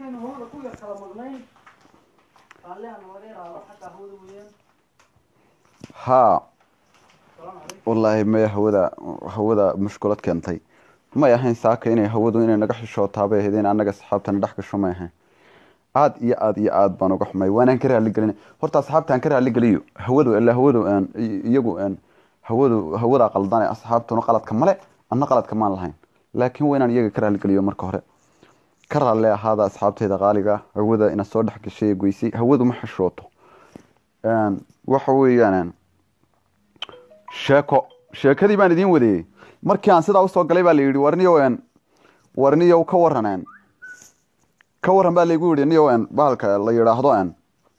markaynu hawada ku yar kala maqnayn raallihan laga yaraado xagga hawada weeyaan haa salaamu calaykum wallaahi maya hawada hawada mushkulad keentay may ahayn saaka inay hawadu inay naga xishootaabay ahayd in annaga asxaabtana dhex gasho may ahayn aad iyo aad iyo aad baan uga xumay waanaan ka raaligelin horta asxaabtaan ka raaligeliyo hawadu ilaa hawadu aan i- iyagu aan hawadu hawadaa qaldane asxaabtuna qaladka male anna qaladka maan lahayn laakiin waa inaan iyaga ka raaligeliyo marka hore ka raalle ahaada asxaabteyda qaaliga hawada ina soo dhex gashay ee goysay hawadu ma xishooto Een, waxa weeyaan sheeko sheekadii baan idiin wadeeyey markii aan sidaa usoo galay baa la yidhi warniyow en warniyow ka waran en ka waran baa laygu yidhi niyow en bahalka la yidhaahdo en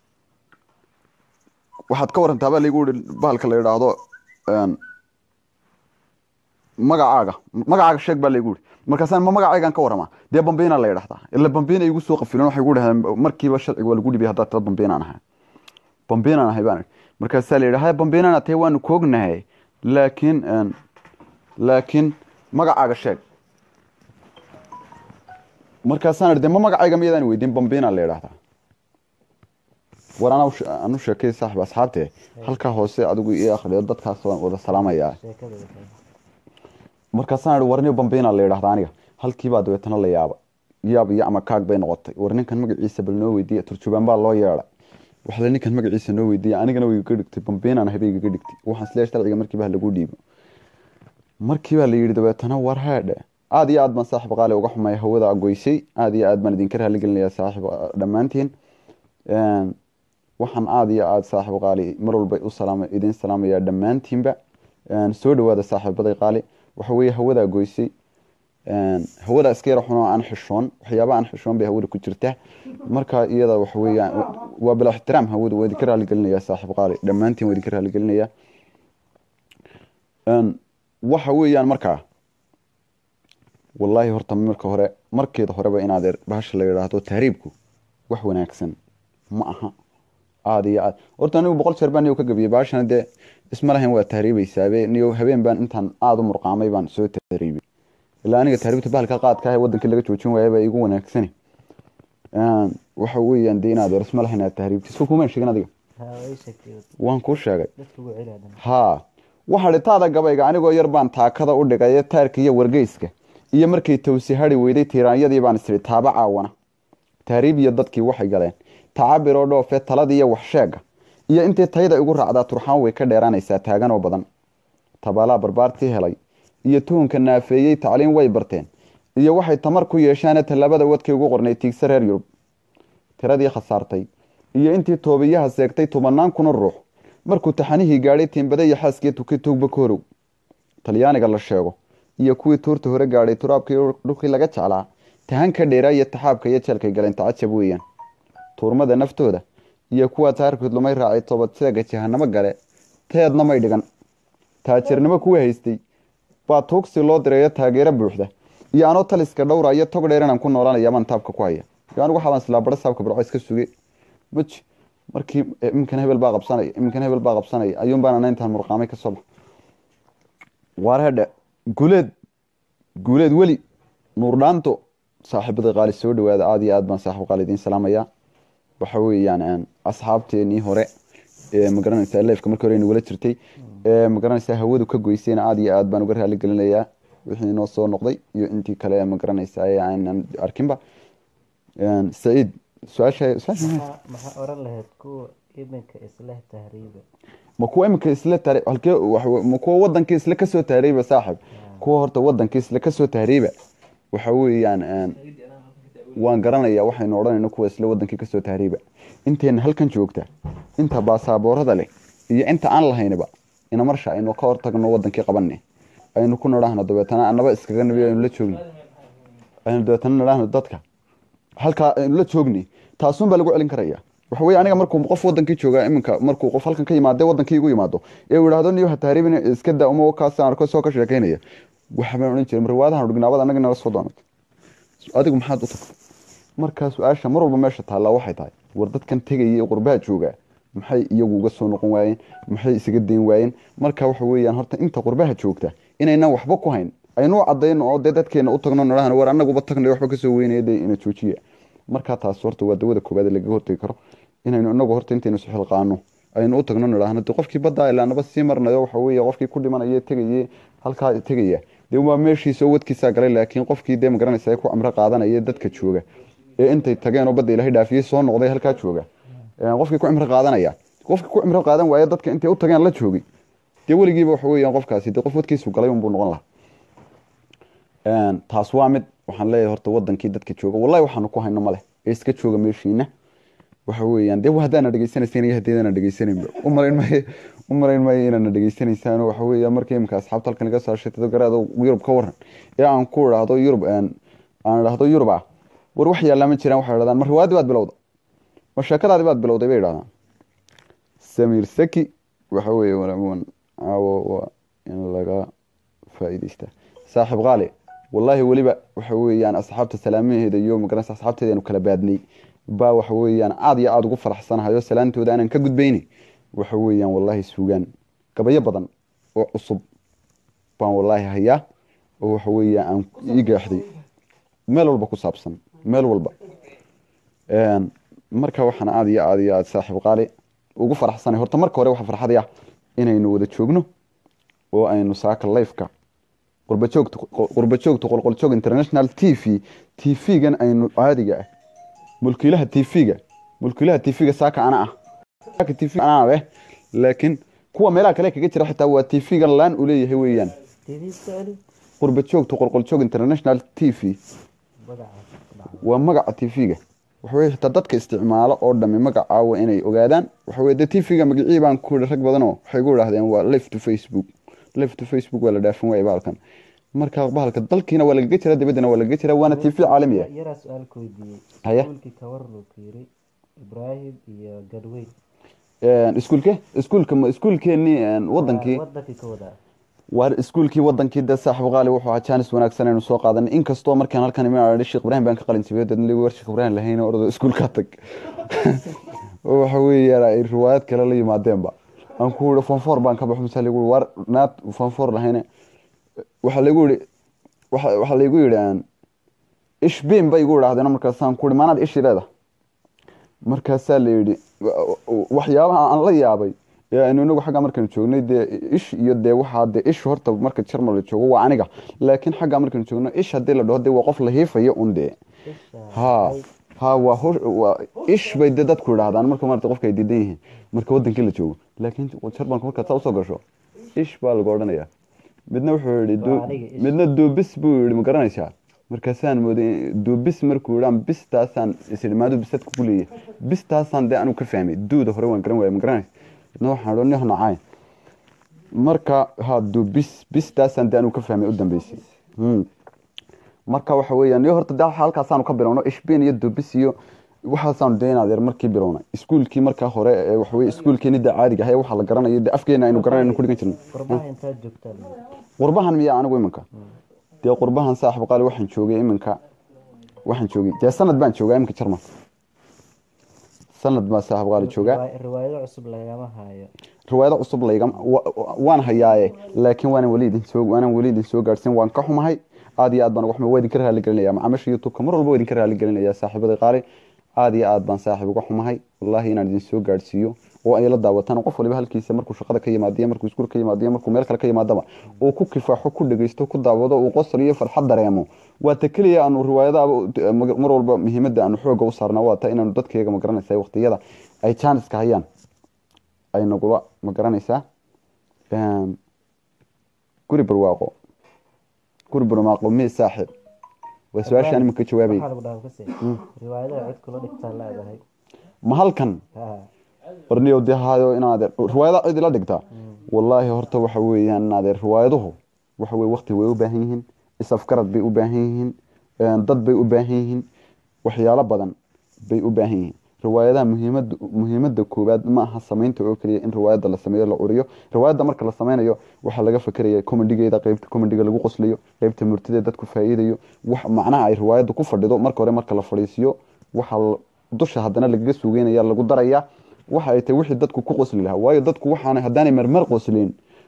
waxaad ka warantaa baa laygu yidhi bahalka la yidhaahdo en magacaaga magacaaga sheeg baa laygu yidhi markaasaan ma magacaygaan ka warramaa dee bambiina la yidhahdaa ila bambiina igu soo qafilen waxay gu dhahdeen markiiba sharciga waa lagu dhibiyay haddaad tala bambiinaan ahay bambiinaan ahay baan idhi markaasaa la yidhi haya bambiinana tahay waanu koognahay laakiin een, laakiin magacaaga sheeg markaasaan idhi de ma magacayga miyadaan weydiin bambiina la yidhahdaa war anaa u she- aan u sheekay saaxib asxaabte halkaa hoose adigu ii akhriyo dadkaas waan wada salaamayaa sheekada markaasaan idhi warniyo bambiina la yidhahdaa aniga halkiibaa dabeetana la yaaba yaab iyo ama kaag bay noqotay war ninkan magaciisa bal noo weydiiya turjubaan baa loo yeedhay waxle ninkan magaciisa noo weydiiya anigana way igaga dhigtay bambiinaan habay igaga dhigtay waxaan isleeyahay sharciga markiiba ha lagu dhiibo markiibaa la yidhi dabeetana war haadhe aad iyo aad baan saaxib qaali uga xumay hawada goysay aad iyo aad baan idinka raaligelinayaa saaxib dhammaantiin Een, waxaan aad iyo aad saaxib qaali mar walba u salaama idin salaamayaa dhammaantiinba Een, soo dhawaada saaxiibaday qaali waxa weeye hawadaa goysay Een, hawada iska yara xunoo aan xishoon waxyaaba aan xishoon bay hawada ku jirta marka iyada waxa weeyaan waa bila ixtiraam hawada waa idinka raaligelinayaa saaxib qaali dhammaantiin waa idinka raaligelinayaa Een, waxa weeyaan markaa wallaahi horta marka hore markeeda horeba inaad er- bahasha la yidhaahdo tahriibku wax wanaagsan ma aha aada iyo aad horta anigu boqol jeer baan niyow ka gabiyey bahashana dee isma lahayn waa tahriibeysaabe niyow habeen baan intaan aada u murqaamay baan soo tahriibay ilaa aniga tahriibta bahalka qaadka ah ee wadankii laga joojin waaya baa igu wanaagsani Een, waxa weeyaan dee inaad er isma lahayn aad tahriibti isku kumaan sheegin adiga haa way sheegtay waan kuu sheegay dadka ugu celi haddana haa waxa dhitaada gabayga anigoo yar baan taakada u dhigay taarka iyo wargeyska iyo markay towsi hadhi weyday tiiraanyadii baan isiri taaba caawana taariib iyo dadkii waxay galeen tacabiroo dhoofe taladii iyo waxsheega iyo intay tayda igu raacdaa turxaan way ka dheeraanaysaa taagan oo badan tabaalaa barbaartii helay iyo tuhunka naafeeyey tacliin way barteen iyo waxay tamar ku yeeshaane tallaabada wadkay ugu qornay tiigsa reer yurub tiradii khasaartay iyo intii toobiyaha seegtay tobannaan kuna ruux markuu taxanihii gaadhay tiimbada iyo xaaskii tuki tuugba ka horow talyaaniga la sheego iyo kuwii tuurta hore gaadhay turaabkii dhulkii laga jeclaa tahan ka dheeraa iyo taxaabka iyo jeelkay galeen tacajab weeyaan tuurmada naftooda iyo kuwa taarkood lumay raacay toobad seega jahanamo gale teedna may dhigan taajirnimo kuwa haystay baa tuugsi loo direeyo taageero buuxda iyo anoo taliska dhowra iyo tog dheer inaan ku noolanaya baan taabka ku haya iyo anigu waxaa baan islaa bara saabka barco iska suge maji markii eh, iminkan hebel baa qabsanaya iminkan hebel baa qabsanaya ayuun baan ana intaan murqaamay kasoo bax waar hedhe guleed guuleed weli nuurdhaanto saaxiibada qaali soo dhawaada aada iyo aad baan saaxiib qaali idiin salaamayaa waxa weeyaan een, asxaabteenii hore ee magaranaysaa leefka markii hore nagula jirtay ee magaranaysaa hawadu ka goysayna aada iyo aad baan uga raali gelinayaa wixii inoo soo noqday iyo intii kale ee magaranaysaa ee aanan arkinba Een, saciid su-aasha su-aasha maxay? maxaa maxaa oran lahayd kuwa iminka isleh tahriiba ma kuwa iminka isla taari halkee wax- ma kuwa wadankii isla kasoo tahriiba saaxib kuwa horta wadankii isla kasoo tahriiba waxa weeyaan een, waan garanayaa waxaynu odhanayno kuwa isla wadankii kasoo tahriiba inteena halkan joogta inta baasaaboorada leh iyo inta aan lahaynba ina marsha aynu ka hortagno wadankii qabanne aynu ku nidhaahno dabeetana annaba iskaga nabi aynu la joogni aynu dabeetana nidhaahno dadka halkaa aynu la joogni taasun baa lagu celin karaya waxa weye aniga markuu qof wadankii jooga iminka markuu qof halkan ka yimaade wadankii igu yimaado ee uu yidhaahdo niyo ha tahriibin iska daa uma kaas aan arko soo ka sheekeynaya waxa baan odhan jiray marwaadahan dhignaabada annaga nala soo doonatay adigu maxaad u tagtay markaa su-aasha mar walba meesha taallaa waxay tahay war dadkan tegaya ee qurbaha jooga maxay iyagu uga soo noqon waayeen maxay isaga dayn waayeen marka waxa weeyaan horta inta qurbaha joogta inaynan waxba ku hayn aynu cadayno oo dee dadkeena u tagno nidhahno war annaguba tagnay waxba kasoo weynaya dee ina joojiya markaa taas horta waa dawada koobaad ee lagaga hortegi karo inaynu inagu horta intaynu isxilqaano aynu u tagno nidhaahno de qofkii baddaa ilaa naba sii marnayo waxa weeye qofkii ku dhimanaya tegaye halkaa tegaya dee waa meeshiisa oo wadkiisaa galay laakiin qofkii dee magaranaysa ee ku camro qaadanaya dadka jooga ee intay tageen oo badda ilaahay dhaafiyey soo noqday halkaa jooga qofkii ku cimro qaadanaya qofkii ku cimro qaadan waaye dadka intay u tageen la joogay dee weligiiba waxa weeyaan qofkaasi dee qof wadkiisu galay unbuu noqon lahaa taas waa mid waxaan leeyahay horta wadankii dadka jooga wallahi waxaanu ku hayno male ee iska jooga meeshiina waxa weeyaan dee haddaana dhegeysanaysan iyo haddeedana dhegeysanayba umalayn maayo umalayn maayo inaana dhegeysanaysaan waxa weeya markii imika asxaabta halkan iga soo sheetado garaado yurub ka waran ee aan ku idhaahdo yurub aan idhaahdo yurub ah war wax yaallaa ma jiraan waxay idhahdaan ma riwaayadii baad bilowda ma sheekadaadii baad bilowday bay idhahdaan samiir saki waxa weeye walamuwan caawo waa in laga faa'iidaystaa saaxiib qaali wallaahi weliba waxa weeyaan asxaabta salaamaheeda iyo magaranaysa asxaabteeda aanu kala baadnay baa waxa weeyaan aada iyo aada ugu faraxsanahayo salaantooda aanan ka gudbayni waxa weeyaan wallaahi suugaan gabayo badan oo cusub baan wallaahi hayaa oo waxa weeyaan aan ii gaaxday meel walba ku saabsan meel walba marka waxaan aada iyo aada iyo aada saaxiib qaali ugu faraxsanay horta marka hore waxa farxadaya inaynu wada joogno oo aynu saaka lifeka qurbajoogta qurbajoogta qolqoljoog international t v t v-gan aynu caadiga ah mulkiilaha t v-ga mulkiilaha t v-ga saaka ana ah t v anaa eh laakiin kuwa meelaha kale kaga jira xitaa waa t v-gan laan u leeyahay weeyaan qurbajoogta qolqoljoog international t v waa magaca t v-ga waxaweye xitaa dadka isticmaalo oo dhami magacaawa inay ogaadaan waxaweye de t v-ga magacii baan ku rag badanoo waxay gu idhahdeen waa life to facebook life to facebook waa la dhaafin waaya bahalkan marka bahalka dalkiina waa lagaga jira dibaddana waa lagaga jira waana t v caalami ah yaraa su-aal ku weydiiyey Haya. iskuulkii kawarlu ku yiri ibraahim iyo gadweyn iskuulke iskuulka ma iskuulkeenii wadankii wadankii ka wadaa waa iskuulkii wadankii dee saaxiib qaali wuxuu ahaa jaanis wanaagsan aynu soo qaadanay inkastoo markaan halkan imaan sheekh ibraahim baan ka qalin jibiyay dadna war sheekh ibraahim lahayn ordo iskuulkaa tag oo waxa weeyaan ay riwaayad kale la yimaadeenba aan ku yidhi fonfoor baan ka baxo mise lagu yidhi war naad fonfoor lahayne waxaa lagu yidhi waxa waxaa laygu yidhi aan ish biin bay igu idhaahdeen markaasaan ku yidhi maanaad ishi leeda markaasaa la yidhi waxyaabaha aan la yaabay ee aynu inagu xagga markaynu joognay dee ish iyo dee waxaa dee ish horta marka jarmal la joogo waa aniga laakiin xagga markaynu joogno ish haddii la dhaho dee waa qof la hiifayo un dee isha ha ha waa hosh waa ish bay dee dadku idhaahdaan marka maarata qofka ay diidan yihiin marka wadankii la joogo laakiin jarmalka markaad saa usoo gasho ish baa lagu odhanayaa midna wuxuu yihi Waa aniga ish. midna duubis buu yihi ma garanaysaa markaasaan mooday duubis markuu yidhaan bistaasaan isidhi maadu bisad kugu leeyahay bistaasaan dee anigu ka fahmay duuda hore waan garan waaya ma garanaysa midna waxaan idhi nih nacay marka ha duubis bistaasaan dee anigu ka fahmay u dambeysay Hmm. marka waxa weeyaan iyo horta dee halkaasaanu ka bilowno ishbin iyo dubis iyo waxaasaanu dee inaad yar markii bilownay iskuulkii markaa hore ee waxa weye iskuulkeeni dee caadiga ahay waxaa la garanayo dee afkeena aynu garanayno ku dhigan jirnay qurbaha intaad joogtaa la yidhi. qurbahan miyaa anigu iminka dee qurbahan saaxib qaali waxaan joogay iminka waxaan joogay dee sanad baan joogaa iminka jarmal sanad baa saaxib qaali joogaa Riwaay- riwaayado cusub lagama hayo riwaayado cusub laygam wa- wa- waan hayaaye laakiin waanan weli idin soo waanan weli idin soo gaadhsin waan ka xumahay aad iyo aad baan uga xumahay waa idinka raali gelinaya macaamiisha youtube-ka mar walba waa idinka raali gelinaya saaxiibada qaali aad iyo aad baan saaxiib uga xumahay wallahi inaan idin soo gaadhsiiyo oo ay la daawataan qof waliba halkiisa markuu shaqada ka yimaadiyo markuu iskuul ka yimaadiyo markuu meel kale ka yimaadaba uu ku kifaaxo ku dhegeysto ku daawado uu qosol iyo farxad dareemo waa ta keliya aanu riwaayadaaba mar walba muhiimadda aanu xooga u saarna waa ta inaanu dadkayga ma garanaysa waqtiyada ay jaaniska hayaan ay nagula ma garanaysaa Een, guri barwaaqo guri barwaaqo mee saaxiib waa su-aashaan iminka jawaabay waxaa lagu dhahaa kase riwaayadaha cid kula dhigtaa leedahay ma halkan ha warniyow dee haayo inaad riwaayada cid ila dhigtaa wallaahi horta waxa weeyaan inaad riwaayaduhu waxa weye waqti way u baahan yihiin isafgarad bay u baahan yihiin een, dad bay u baahan yihiin waxyaalo badan bay u baahan yihiin riwaayadaha muhiimada muhiimada koowaad ma aha samaynta oo keliya in riwaayada la sameeyo la curiyo riwaayada marka la sameynayo waxaa laga fakeraya comedigeeda qeybta comediga lagu qoslayo qeybta murtida dadku faa'iidayo wax macnaha ay riwaayada ku fadhido marka hore marka la fadhiisiyo waxaa la- dusha haddana lagaga sugeynaya lagu daraya waxa ay tahay wixii dadku ku qosli lahaa waayo dadku waxaanay haddaanay marmar qoslin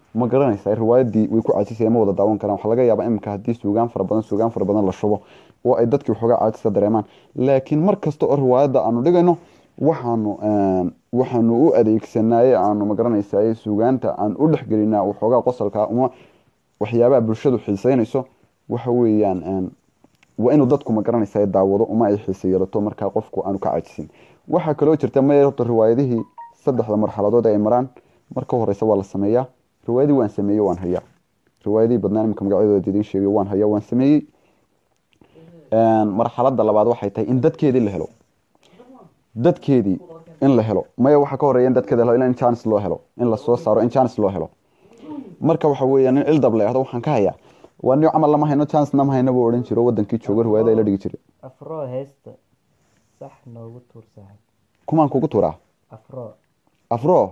ma garanaysaa riwaayadii way ku caajisaya ma wada daawan karaan waxaa laga yaabaa iminka haddii suugaan fara badan suugaan fara badan la shubo oo ay dadkii waxoogaa caajisa dareemaan laakiin mar kasta oo riwaayadda aanu dhigayno waxaanu waxaanu u adeegsanaye aanu magaranaysaye suugaanta aan u dhexgelinaa waxoogaa qosolka uma waxyaabaha bulshadu xiiseynayso waxa weeyaan waa inuu dadku magaranaysaye daawado uma ay xiise yeelato markaa qofku aanu ka caajisin waxaa kaloo jirta maya horta riwaayadihii saddexda marxaladood ay maraan marka horeysa waa la sameeyaa riwaayadii waan sameeyey waan hayaa riwaayadihii badnaan imika magacyadooda idiin sheegay waan hayaa waan sameeyey marxaladda labaad waxay tahay in dadkeedii la helo dadkeedii in la helo maya waxaa ka horeeya in dadkeeda la helo in chance loo helo in lasoo saaro in chance loo helo marka waxa weeyaan in ildab la yahdo waxaan ka hayaa waa nin camal lama hayno chance nama hayno buu odhan jiro wadankii joogo riwaayada la dhigi jiray afro heesta sax noogu tuur saaxib kumaan kugu turaa afro afro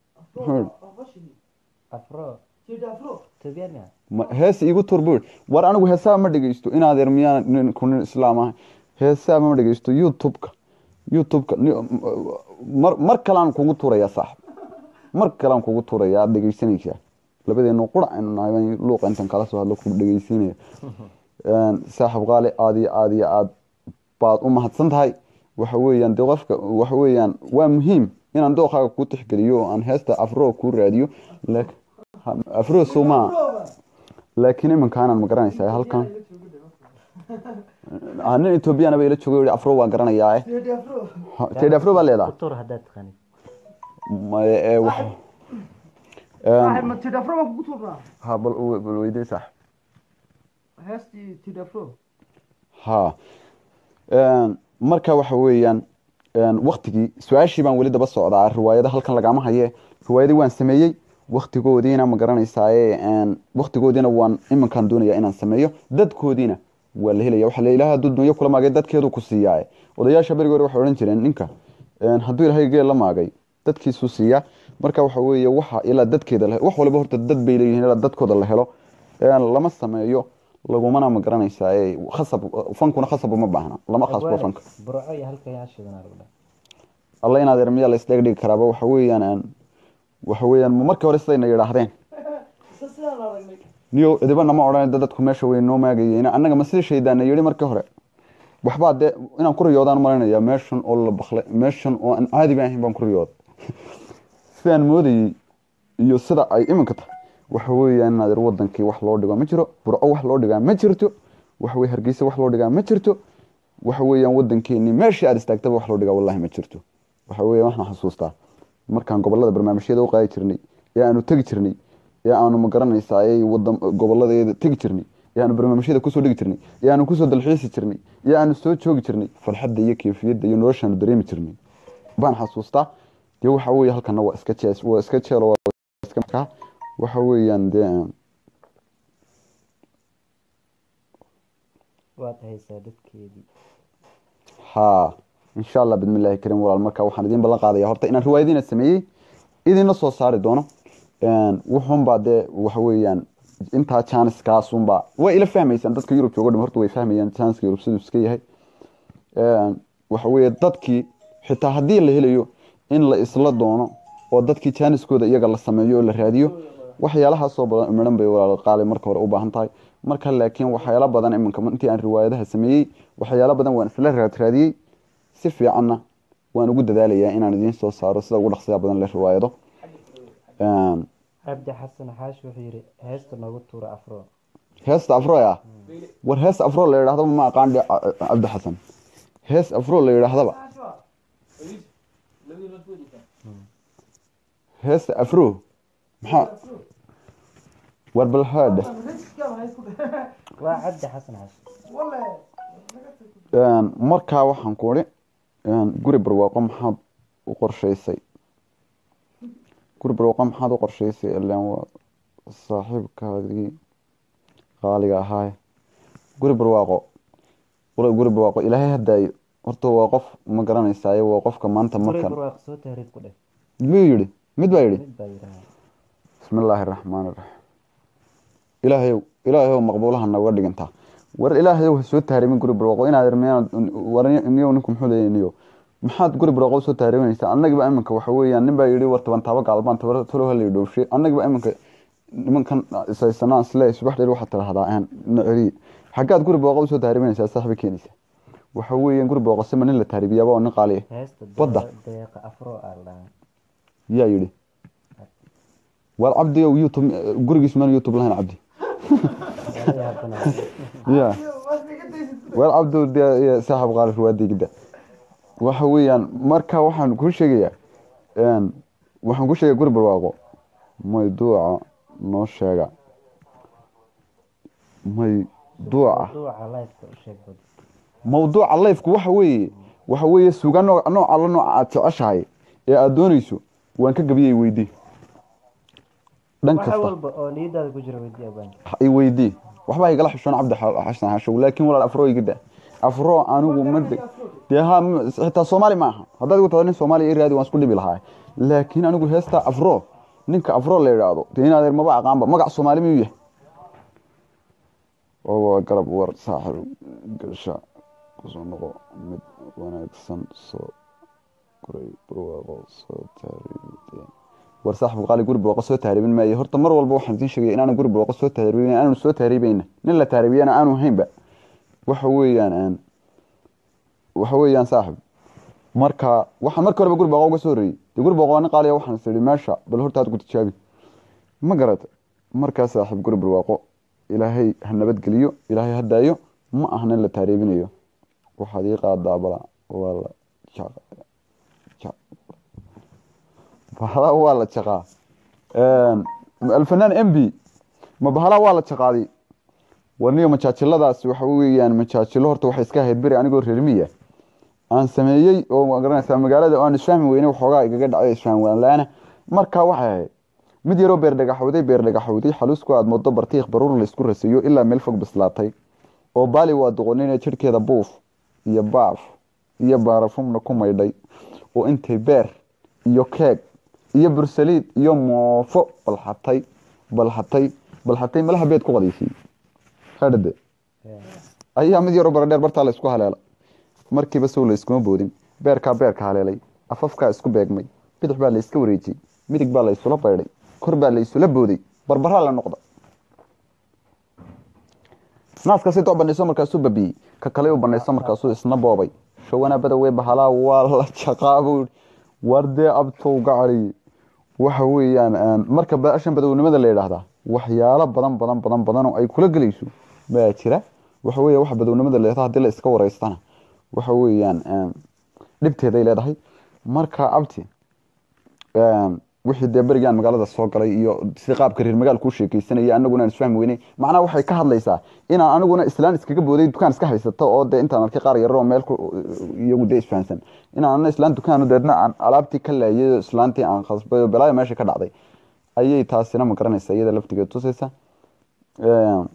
afro Jida afro. tubyana ma- hees iigu tur buu yidhi. war anigu heesaa ma dhegeysto inaad yar miyaan nin ku nin islaam ah heesaa ma dhegeysto youtube-ka youtube-ka ni- mar mar kalaan kugu turayaa saaxib mar kalaan kugu turayaa aad dhegeysanaysaa labadeenu qura aynu nahay baan luuqa intan kala soo hadlo ku dhegeysiinaya saaxib qaali aad iyo aad iyo aad baad u mahadsan tahay waxa weeyaan dee qofka waxa weeyaan waa muhiim inaan dooqaaga kuu tixgeliyo oo aan heesta afro kuu raadiyo laakiin afro somaa laakiin iminkaanaan ma garanaysaa halkan Ah, nin etoobiyana bay ila joogay yihi afro waan garanayaa Jida afro. tedhi afro baa leedaha ku tuur haddaad taqaanid Ma- ee, wax- Saaxib Een, ma Jida afro baan kugu tuurnaa. ha bal u- bal weydii sax Heestii Jida afro. ha Een, marka waxa weeyaan een, waktigii su-aashii baan weli daba socdaa riwaayada halkan lagama haye riwaayadii waan sameeyey waktigoodiina ma garanaysaaye een, waktigoodiina waan iminkaan doonayaa inaan sameeyo dadkoodiina waa la helaya waxa la ilaha hadduu dunyo kula maagay dadkeedu ku siiyaaye odayaasha berigi hore waxay odhan jireen ninka een, hadduu ilaahay geel la maagay dadkiisuu siiyaa marka waxa weeye waxa ilaa dadkeeda la wax waliba horta dad bay leeyihiin ilaa dadkooda la helo een, lama sameeyo lagumana ma garanaysaa khasab fankuna khasab uma baahna lama khasbo fanka burco iyo halka yaa shidanaa lagu dhahay alla inaad ermiya la isdheeg dhigi karaaba waxa weeyaan aan- waxa weeyaan ma markii hore sidayna yidhaahdeen Isa sidaan aragnay. niyo idibana ma odhan dadku meesha way noo maagayeen annaga ma sida shaydaana yidhi markii hore waxbaa dee inaan ku riyoodaan malaynayaa meeshan oo la baklay meeshan oo aan caadi baan ahayn baan ku riyooda sidaan moodayey iyo sida ay iminka tahay waxa weeyaan inaad ir wadankii wax loo dhigo ma jiro burco wax loo dhigaa ma jirto waxa weye hargeysa wax loo dhigaa ma jirto waxa weeyaan wadankeenii meeshii aad istaagtaba wax loo dhigaa wallahi ma jirto waxa weeyaan waxaan xasuustaa markaan gobolada barnaamijyada u qaadi jirnay ee aanu tegi jirnay ee aanu ma garanaysaa ee wadan goboladeeda tegi jirnay ee aanu barnaamijyada kusoo dhigi jirnay ee aanu kusoo dalxiisi jirnay ee aanu soo joogi jirnay farxadda iyo keyfiyadda iyo noloshaanu dareemi jirnay baan xasuustaa dee waxa weeye halkana waa iska jees waa iska jeelo waa iska markaa waxa weeyaan dee waad haysaa dadkeedii haa insha allah bidmillahi karim walaal marka waxaan idiin ballan qaadaya horta inaan riwaayadiina sameeyey idinla soo saari doono wuxuunbaa dee waxa weeyaan intaa janiskaasunbaa way ila fahmaysaan dadka yurub joogo dham horta way fahmayaan janiska yurub siduu iska yahay waxa weeye dadkii xitaa haddii la helayo in la isla doono oo dadkii janiskooda iyaga la sameeyo oo la raadiyo waxyaalahaasoo badan midhan bay walaal qaali marka hore u baahan tahay marka laakiin waxyaalo badan iminka intii aan riwaayadaha sameeyey waxyaalo badan waan isla raadraadiyey si fiicanna waan ugu dadaalayaa inaan idiin soo saaro sida ugu dhaqsiya badan le riwaayado cabdi xasan xaashi wuxuu yidhi heesta noogu tuura afro heesta afro ah war hees afro la yidhahdaba ma aqaan dhe cabdi xasan hees afro la yidhaahdaba heesta afro maxaa war bal haadhe waa cabdi xasan xaashi markaa waxaan ku idhi guri barwaaqo maxaad u qorshaysay guri barwaaqo maxaad u qorshaysay ilaan waa saaxiibkaagii qaaliga ahaaye guri barwaaqo wala guri barwaaqo ilaahay hadaayo horta waa qof ma garanaysaaye waa qofka maanta guri markan barwaaq soo tahriib ku dheh miyuu yidhi mid baa yidhi mid baa yidhaha bismi illaahi araxmaan iraxiim ilaahayow ilaahayow maqbuulaha nooga dhigantaa war ilaahayow ha soo tahriimin guri barwaaqo inaad irmiyaan war niyow ninku muxuu leeyahay niyow maxaad guri barwaaqo usoo tahriiminaysaa annagiba iminka waxa weeyaan nin baa yidhi war toban taabo gaalbaan tolo hala dhoofshe annagiba iminka nimankan isaysanaan isle subax dheer waxaad tidhahdaa aan na celiye xaggaad guri booqa usoo tahriibinaysaa saaxiba keenaysa waxa weeyaan guri booqasema nin la tahriibiyaaba oo nin qaaliya heesta Badda. deeqa afro aa ladhahaa yaa yidhi waar cabdi ow youtube gurigiisu maan youtube lahayn cabdi Wala yaabana. ya waar cabdi dee saaxib qaalir waa digida waxa weeyaan marka waxaan kuu sheegayaa een, waxaan kuu sheegaya guri barwaaqo may duuca noo sheega may duuca Duuca live-ka u sheeg bad. mawduuca lifeku waxa weeye waxa weeye suga nooc nooc alla nooca aad jeceshahay ee aad doonayso waan ka gabiyay weydii dhan Waxa kasta walba oo niyadaada ku jira weydii abaan. i weydii waxba igala xishoon cabdi xa- xasan xashow laakiin walaal afro igida afro anigu ma de- dee ha m- xitaa soomaali ma aha haddaad igu tahdo nin soomaaliya i raadi waan isku dhibi lahaa laakiin anigu heesta afro ninka afro la yidhaahdo dee inaad maba aqaanba magac soomaali miyuu yahay oo waa garab war saaxib gasha kusoo noqo mid wanaagsan soo koray barwaaqo soo taariibteen war saaxib qaali guri barwaaqo soo taariibin maayo horta mar walba waxaan idiin sheegay inaanu guri barwaaqo soo taariibin aanu soo taariibayna nin la taariibiyana aanu haynba waxa weeyaan aan waxa weeyaan saaxib marka waxaan marka horeba guri barwaaqo uga soo horreeyey dee guri barwaaqo waa nin qaaliya waxaan is idhi meesha bal horta aad ku tijaabi ma garata markaa saaxib guri barwaaqo ilaahay ha nabadgeliyo ilaahay ha daayo ma ahna in la taariibinayo waxaad ii qaadaa bala waa la jaqa ja- bahala waa la jaqaa alfanaan m b ma bahala waa la jaqaaday warniyo majaajiladaas waxa weeyaan majaajilo horta waxay iska ahayd beri anigoo reermiya aan sameeyey oo ma garanaysaa magaalada oo aan isfahmi weyne waxoogaa igaga dhacay isfaham waan la-aana markaa waxay ahayd mid yaroo beer dhagaxowday beer dhagaxowday xaluusku aad moodo bartiiq baruur laysku rasayo ilaa meel fog bislaatay oo baali waa doqonine jidhkeeda buuf iyo baaf iyo baarafumna ku maydhay oo intay beer iyo keeg iyo bursaliid iyo moofo balxatay balxatay balxatay malaha beed ku qadiisay hadhade ayaa mid yaroo baradheer bartaa la isku haleela markiiba sow la iskuma boodin beerkaa beerka haleelay afafkaa isku beegmay bidix baa la iska wareejiyey midig baa la isula baydhay kor baa la isula booday barbaraa la noqda naaska si doo banayso markaasuu babiyey ka kale u banayso markaasuu isna boobay shawana badawe bahalaa waa la jaqaa buu yidhi. war dee abtow gacali waxa weeyaan een, marka baashan badownimada la yidhaahdaa waxyaalo badan badan badan badan oo ay kula gelayso baa jira waxa weeye waxa badownimada la yidhahdaa haddii la iska wareystana waxa weeyaan een, dhibteeday leedahay marka abti een, wixii dee berigaan magaalada soo galay iyo si qaabka reer magaal kuu sheekeysanaya anaguna aan isfahmi weynay macnaha waxay ka hadlaysaa inaan aniguna islaan iskaga booday dukaan iska haysato oo dee intaan arkay qaar yaroo meel ku- iyagu dee isfahansan inaan ana islaan dukaan deedna aan alaabtii ka laayay islaantii aan khasbay oo balaayo meesha ka dhacday ayay taasina ma garanaysa iyada laftigeed tusaysa Een,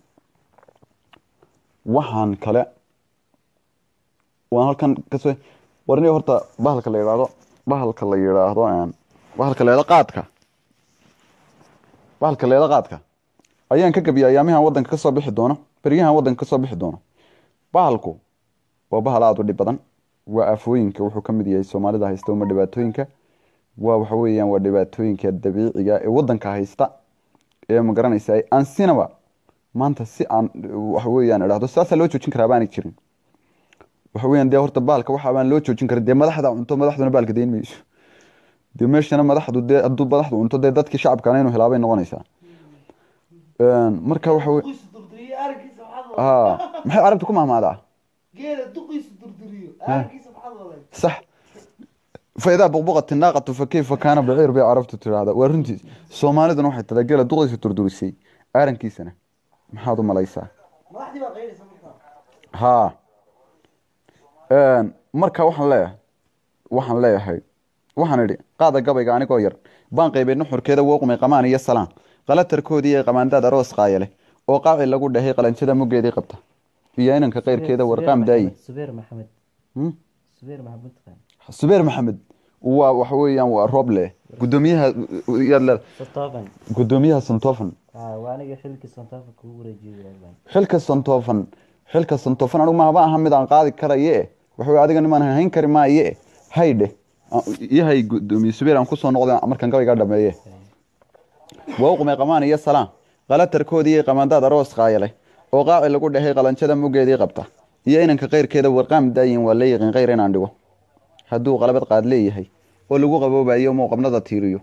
waxaan kale waan halkan kasoo warni horta bahalka la yidhaahdo bahalka la yidhaahdo een, bahalka la yidhaahdo qaadka bahalka la yidhaahdo qaadka ayaan ka gabiya ayaamihan wadanka kasoo bixi doono beryahan wadanka kasoo bixi doono bahalku waa bahal aada u dhib badan waa aafooyinka wuxuu ka mid yahay soomaalida haysta uma dhibaatooyinka waa waxa weeyaan waa dhibaatooyinka dabiiciga ee wadanka haysta ee ma garanaysa aan sinaba maanta si aan waxa weeyaan idhaahdo saasaa loo joojin karaa baanay jirin waxa weeyaan dee horta baalka waxa baan loo joojin karin dee madaxda cunto madaxduna baalka deyn mayso dee meeshana madaxdu dee hadduu madaxdu cunto dee dadkii shacabkana inuu helaabay noqonaysaa Een, marka waxa wey duqiisu durduriyo aragkiisa maxaad ha waday maxay carabta ku mahmaadaa geela duqiisu durduriyo aragkiisa maxaad waday صح فإذا بقبقت الناقة فكيف كان بعير بي عرفت ترادا ورنتي سوماليدنا waxay tala gela duqaysa turdurisay arankiisana maxaad u malaysaa madaxdii baa qayraysa markaa ha een marka waxaan leeyahay waxaan leeyahay waxaan idhi qaada gabayga anigoo yar baan qaybay nuxurkeeda wooqmay qamaan iyo salaan qalatarkoodii ee qamaandaad aroos qaayale oo qaaci lagu dhahay qalanjada muggeedii qabta iyo inanka qayrkeeda warqaam daayi subeer maxamed Hmm? subeer maxamed taqaan subeer maxamed waa waxa weeyaan waa roble gudoomiyaha yaad leed sotoban gudoomiyaha santofan ah waa aniga xilkii sontaafa kugu wareejiyay abaan xilka santofan xilka santofan anigu mahaba aha mid aan qaadi karaye waxa weye adiga nimaan hayn kari maaye haydhe iyo hay gudoomiye subeer aan kusoo noqday markaan gabaygaa dhameeye wowqmay qamaan iyo salaan qalatarkoodii qamandaad aroos qaayaleh oo qaaci lagu dhahay qalanjada muggeedii qabta iyo inanka kayrkeeda warqaam daayin waa la yiqiin kayr inaan dhigo hadduu qalabad qaad leeyahay oo lagu qaboobayo muu qabnada tiiriyo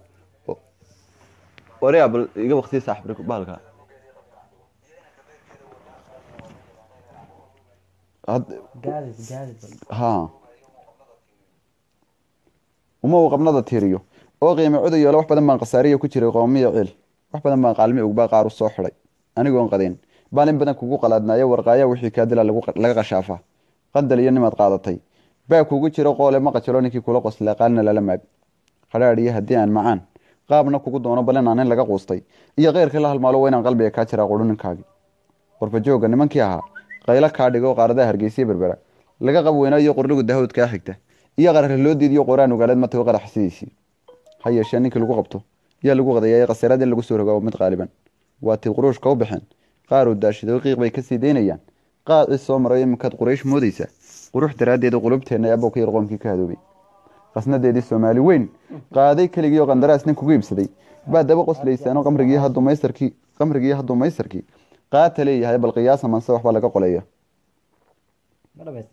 orea bal iga waqti saaxib baalka gaadis gaadis ha uma uu qabnada tiiriyo oo qiime cudu yeelo wax badan baan khasaariya ku jiray qoomiya ciil wax badan baan qaalmi ugbaa qaar u soo xidhay anigoon qadeen baan in badan kugu qalaadnaayo warqaaya wixii kaadila laga qashaafaa qandal iyo nimaad qaadatay baa kugu jiro qoole ma qajalo ninkii kula qoslaa qaalina lala maag qadhaadhiyo haddii aan macaan qaabna kugu doono bal inaan in laga quustay iyo keyrkii la halmaalo waa inaan qalbiga kaa jiraa qudhuninkaagii qorfajooga nimankii ahaa qaylo kaa dhigo qaaradaha hargeysiya berbera laga qab weynaayo qordhigu dahood kaa xigta iyo qarare loo diidiyo qoraan ugaaleed matago qarax sidiisii ha yeeshee ninkii lagu qabto yaa lagu qadayaa khasarad in lagu soo rogaa mid qaaliban waa tii quruushka u baxeen qaar uu daashiday qiiq bay kasii daynayaan qaacii soo maray iminkaad quraysh moodaysaa qurux daraaddeeda qulubteenna abow ka yar qoomkii ka hadoobay qasnadeedii soomaali weyn qaaday keligii oo qandaraas nin kugu iibsaday baa daba qoslaysaano qamrigii hadduu maysarkii qamrigii hadduu maysarkii qaata leeyahay bal qiyaasa manse waxbaa laga qoleeya ma dhamaysta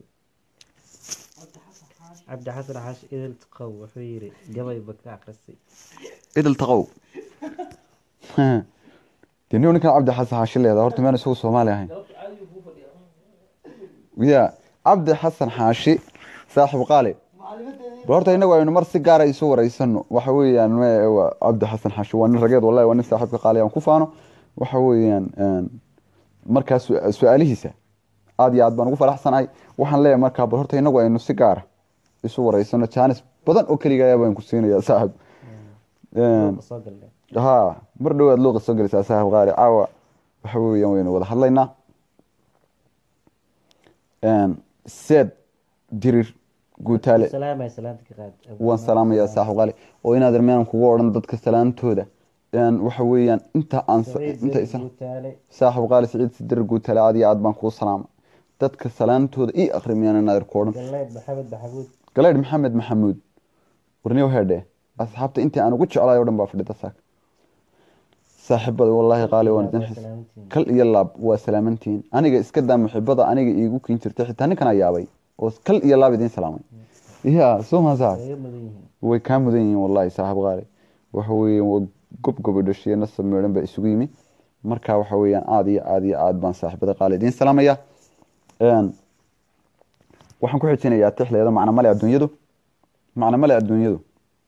cabdi xasan xaash idil taqow wuxuu yidhi gabayba ka akrisay idil taqow dee nin ninkan cabdi xasan xaashi leeda horta meen isagu soomaali ahayn ya cabdi xasan xaashi saaxib qaali bal horta inagu aynu mar si gaara isu wareysano waxa weeyaan me- waa cabdi xasan xaashi waa nin rageed wallahi waa nin saaxiibka qaali aan ku faano waxa weeyaan markaa su- su-aalihiisa aada iyo aad baan ugu faraxsanahay waxaan leeyahay markaa bal horta inagu aynu si gaara isu wareysano jaanis badan oo keliga ayaa baan ku siinayaa saaxib soo galnay ha mar dhowaad luuqa soo gelaysaa saaxib qaali caawa waxa weeyaan waynu wada hadlaynaa seed dirir guutaale salaamay salaanta ka qaad waan salaamayaa saaxib qaali oo inaad armeenan kugu odhan dadka salaantooda waxa weeyaan inta aan inta isan guutaale saaxib qaali siciid sidirir guutaale aad iyo aad baan kuu salaama dadka salaantooda ii akrimiyaan inaad ku odhan galleyd maxamed maxamuud galeydh maxamed maxamuud warniyow heedhe asxaabta intii aan ugu jeclaay o dhan baa fadhida saaka saaxiibada wallaahi qaali waan idin xis salaamantiin kal iyo laab waa salaamantihiin aniga iska daa muxibada aniga iigu kin jirtay xitaa ninkan ayaabay oo kal iyo laab idiin salaamay ya soo maa saaxib kaga mudan yihiin way kaa mudan yihiin wallaahi saaxib qaali waxa weeye waa gob gobo dhashiye nasab meedhan baa isugu yimi marka waxa weeyaan aada iyo aada iyo aad baan saaxiibada qaali idiin salaamaya waxaan ku xijinayaa tixleeda macna male adduunyadu macna male adduunyadu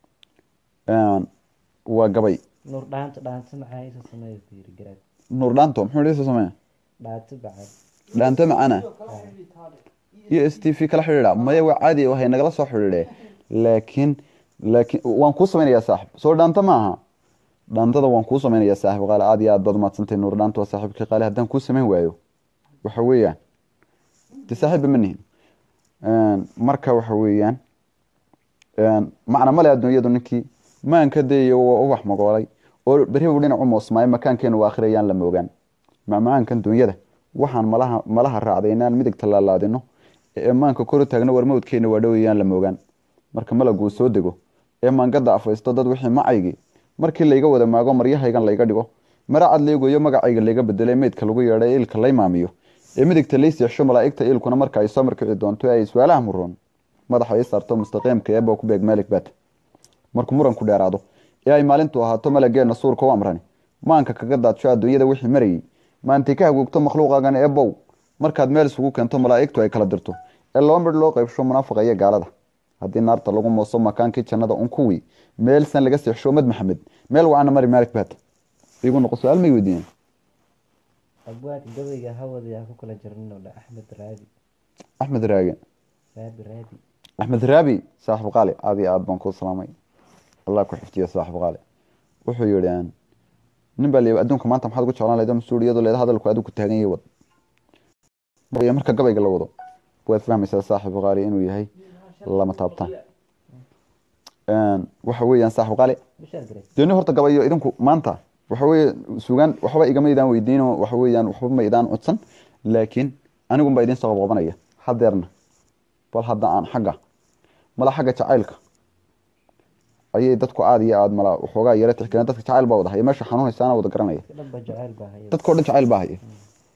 waa gabay nuur dhaanta dhaanta maxaa isa sameeya ku yiri garaad nuur dhaanto muxuu dhiisa sameeya dhaanta bacad dhaanto macana iyo s t v kala xidhiidha maya waa caadi waxay nagala soo xidhiidhe laakiin laakiin waan kuu samaynayaa saaxib soo dhaanto ma aha dhaantada waan kuu samaynayaa saaxib qaali aad iyo aad baad umadsantay nuur dhaanta waa saaxiibkii qaali haddaan kuu samayn waayo waxa weeyaan de saaxiibba ma nihin marka waxa weeyaan macna male adduunyadu ninkii maanka dayayo waa ubax magoolay oo berri buu dhinac u moosmaayo makaankeenu waa akhirayaan la moogaan macmacaankan dunyada waxaan malaha malaha raacday inaan midig tallaalaadino ee maanka kor u taagno war mawdkeena waa dhowayaan la moogaan marka malaguu soo dego ee maangada afaysto dad wixii macaygii markii layga wada maago maryahaygan layga dhigo mara cad laygoyo magacayga layga bedelo ee meydka lagu yeedha ee ilka lay maamiyo ee midigta lay seexsho malaa'igta ilkuna marka ay soo markici doonto ee ay su-aalaha muroon madaxa ay saarto mustaqiimka eebba ku beeg meelig baat markuu muranku dheeraado ee ay maalintu ahaato malageenna suurka u amrani maanka kaga daadsho adduunyada wixii marayey maantay ka hagoogto makhluuqaagan eebbow markaad meel isugu keento malaa'igtu ay kala dirto ee laba midh loo qaybsho munaafiqa iyo gaalada haddii naarta lagu mooso makaankii jannada un kuwii meel san laga seexsho mad maxamed meel wacana mari maalig baat igu noqo su-aal may weydiiyeen abwaanka gabayga hawada ku kala jirnino dha axmed raadi axmed raage raabi raadi axmed raabi saaxib qaali aad iyo aad baan kuu salaamay allah ku xifdiyo saaxib qaali wuxuu yihi nin baa leeyahay adduunka maanta maxaad ugu jeclaan lahayd mas-uuliyadu leeda hadalku adigu taagan yahay wad marka gabayga la wado waad fahmaysaa saaxib qaali inuu yahay lama taabtaan waxa weeyaan saaxib qaali bishaar gareed deni horta gabayo idinku maanta waxa weeye sugaan waxba igama idaan weydiino waxa weeyaan waxba ma idaan codsan laakiin anigun baa idiin soo qabqabanaya hadeerna bal hadda aan xagga mala xagga jacaylka ayay dadku aada iyo aada mala waxoogaa yara tixgelin dadka jacayl baa wada haya meesha xanuunaysaana wada garanaya dhanba jacayl baa haya dadkao dhan jacayl baa haya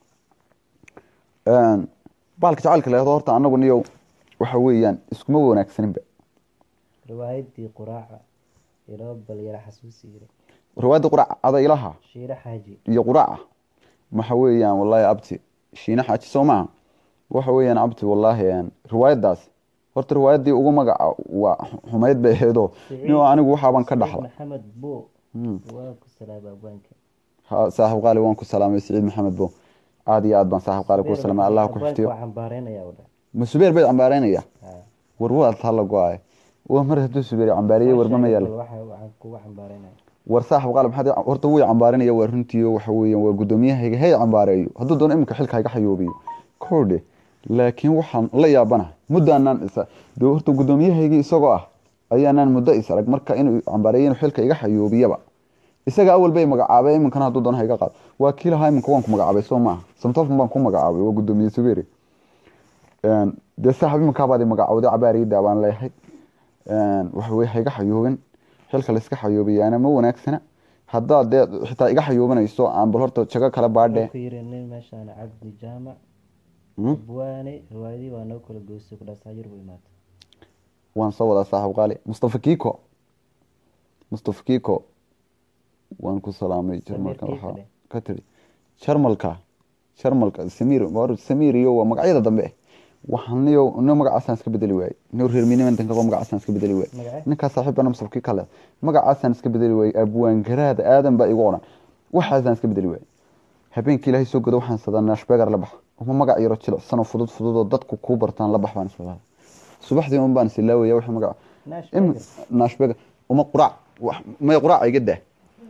baalka jacaylka leehdo horta anagu niyow waxa weeyaan iskuma wanaagsaninba riwaayadii quraaca iloo bal yara xasuusi yiri riwaayadda qurac adaylaha shiire xaaji iyo quraca waxa weeyaan wallaahi abti shiine xaaji soo maaha waxa weeyaan abti wallaahi een, riwaayaddaas horta riwaayaddii ugu magaca waa xumayd bay ahaydoo niyo anigu waxaaban ka dhaxla maxamed bo Hmm. waa ku salaaba abwaanka Ha, saaxiib qaali waan ku salaamay siciid maxamed bo aada iyo aad baan saaxiib qaali ku salaamay allah ku xiftiyo waa cambaareynaya u dhan ma subeer bay cambaareynaya Ha. war waad hala go-ay waa mar hadduu subeer cambaariyey warma ma yaala waxa waxaan kugu cambaareynaya war saaxiib qaali maxaad horta wuu cambaarinaya waa runtii waxa weeyaan waa gudoomiyahayga hay cambaareeyo hadduu doono iminka xilka hayga xayoobiyo kordhe laakiin waxaan la yaabana muddaanaan isa dee horta gudoomiyahaygi isagoo ah ayaanaan muddo is arag marka inuu cambaareeyo inuu xilka iga xayoobiyaba isaga awal bay magacaabay iminkana hadduu doono hayga qaado waa kii lahaa iminka waan ku magacaabay soo maaha samtofan baan ku magacaabay waa gudoomiye subeeri Een, dee saaxib iminkaabadi magacaawday cabaariyada baan leeyahay Een, waxa weye hayga xayoobin xilka layska xayoobiyaana ma wanaagsana haddaad dee xitaa iga xayoobanayso aan bal horta jago kale baadhe ku yiri nin meeshaan cabdi jaamac Hmm? abwaane riwaayadii waa noo kala goysay ku dhaas hayir buu imaatay waan soo wadaa saaxiib qaali mustafa kiko mustafa kiko waan ku salaamay jarmalka Kiko waxaa dheh. ka tiri jarmalka jarmalka samir war samir iyo waa magacyada dambe waxaan niyo niyo magacaasaan iska bedeli waayey niyo reer minimantan kago magacaasaan iska bedeli waayey magacee ninkaa saaxiibana mustafa kiko le magacaasaan iska bedeli waayey abwaan garaada aadan baa igu odhan waxaasaan iska bedeli waayey habeenkii ilaahay soo godo waxaan sadaa nashbegar la bax uma magac yaro jilicsanoo fudud fudud oo dadku kuu bartaan la bax baan islahaa subaxdii un baan isilaawaya wixii magaca naash im nashbega uma quraac wax- may quraac iga daa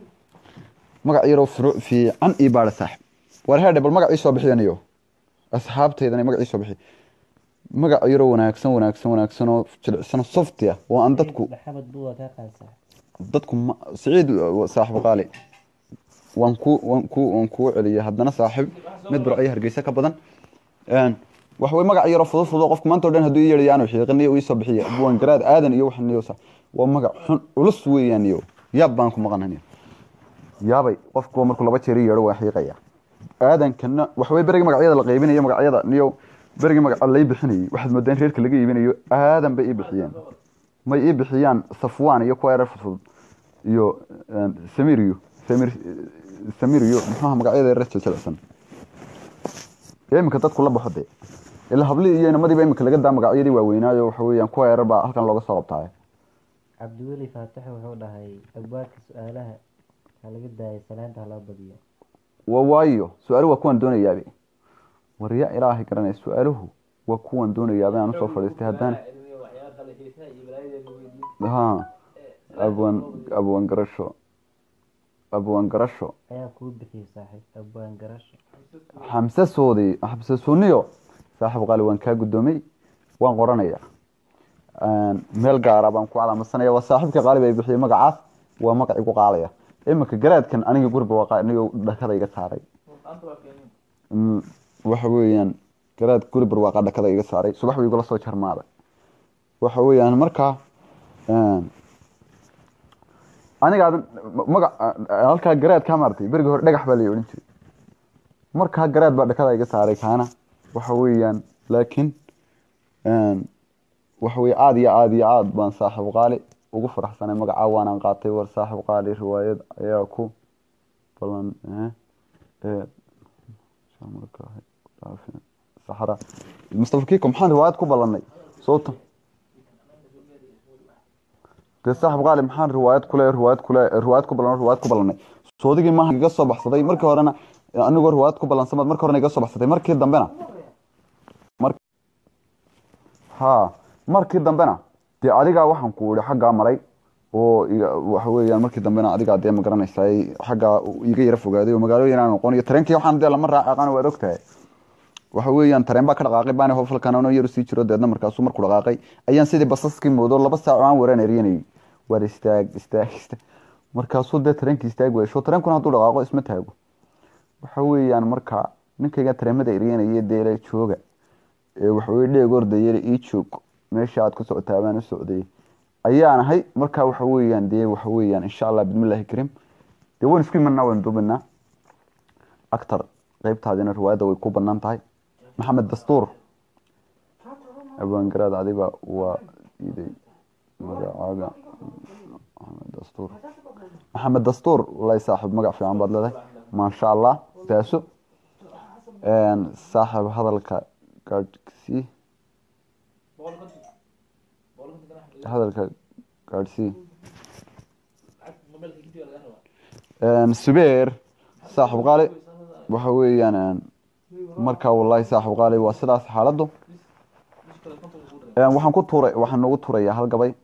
magac yaroo furu- fiican ii baadha saaxib war heedhe bal magac ii soo bixiyaniyo asxaabteydana magac ii soo bixi magac yaroo wanaagsan wanaagsan wanaagsan oo jilicsan softi ah oo aan dadku maxamed buu waa kaa qaadsaa dadku ma siciid uh, saaxiib qaali waan ku waan ku waan kuu celiyay haddana saaxiib mid burcyo hargeysa ka badan Een, waxa way magac yaroo fudud fudud qofka maanta oo dhan hadduu ii yeedhayo aanu xiiqinayo ii soo bixiya buwan garaad aadan iyo waxan iyo sa waa magac xun culus weeyaan iyo yaab baan ku maqananiyo yaabay qofku markuu laba jeer ii yeedho waa xiiqaya aadankana waxa way berigii magacyada la qaybinayo magacyada niyo berigii magaca lay bixinayay waxaad moodaa in reerka laga iibinayo aadan bay ii bixiyeen may ii bixiyaan safwaan iyo kuwa erer fudfudud iyo een, samir iyo samir samir iyo muxuaha magacyada erer jiljilicsan ee iminka dadku la baxo dee ila hablii iyo inamadiiba iminka laga daa magacyadii waaweynaayo waxa weeyaan kuwa erer baa halkan looga soo qabtaaye cabdiweli faatax wuxuu dhahay abwaanka su-aalaha ha laga daayay salaanta ha loo badiyo waa waayo su-aaluhu waa kuwan doonayaabe war yaa ilaahay garanaya su-aaluhu waa kuwan doonayaabe aan usoo fadhiistay haddaan ha abwan abwan garasho abwan garasho ayaa kuu bixiyey saaxiib abwaan garasho xamse soodi xamse suniyo saaxiib qaali waan kaa guddoomay waan qoranaya meel gaara baan ku calaamadsanaya waa saaxiibka qaali bay bixiyey magacaas waa magac igu qaalaya iminka garaadkan aniga guriga waa aniga dhakada iga saaray Mm, waxa weeyaan garaad guri barwaaqa dhakada iga saaray subax buu igula soo jarmaaday waxa weeyaan markaa een, aniga aadan magac halkaa garaad kaa maartay berigi hore dhagax baa la odhan jiray markaa garaad baa dhakada iga saaray kaana waxa weeyaan laakiin een, waxa weye aada iyo aada iyo aada baan saaxiib qaali ugu faraxsanay magacaa waanaan qaatay war saaxiib qaali riwaayad ayaa ku balan eh, ee, marka saxra mustafa kiko maxaan riwaayad ku ballanay soota dee saaxib qaali maxaan riwaayad kule riwaayad kule riwaayad ku ballan riwaayad ku ballanay soodigii maaha iga soo baxsaday markii horena anigoo riwaayad ku ballansamad markii horena iga soo baxsatay markii dambena mar ha markii dambena dee adigaa waxaan ku ihi xaggaa maray oo iga- waxa weeyaan markii dambena adigaa dee ma garanaysaay xaggaa iga yara fogaaday oo magaalooyin aan noqon iyo tareenkii waxaan dee lama raacaqan waad ogtahay waxa weeyaan tareen baa ka dhaqaaqay baani hofalkan anoo yar sii jiro deedna markaasuu markuu dhaqaaqay ayaan sidii basaskii moodo laba saac oo aan waraan eryanayay waar istaag istaag istaag markaasuu dee tareenkii istaag weesho tareenkuna hadduu dhaqaaqo isma taago waxa weeyaan marka ninkayga tareemada eryanaya deele jooga ee waxa weye dheeg ordayele ii joog meesha aad ku socotaa baan u socday ayaan ahay marka waxa weeyaan dee waxa weeyaan insha allah bismillahi kariim dee waan isku imanaa waan duubinaa actor qeybtaadina riwaayadda way ku banaan tahay maxamed dastuur abwaangaraad adiba waa iday magacaaga maxamed dastuur maxamed dastuur wallahi saaxiib magac fiican baad leedahay maasha allah baaso saaxiib hadalka gaadhsii hadalka gaadhsii subeer saaxiib qaali waxa weeyaan marka wallahi saaxiib qaali waa sidaas xaaladdu waxaan ku tuuray waxaan noogu tuurayaa hal gabay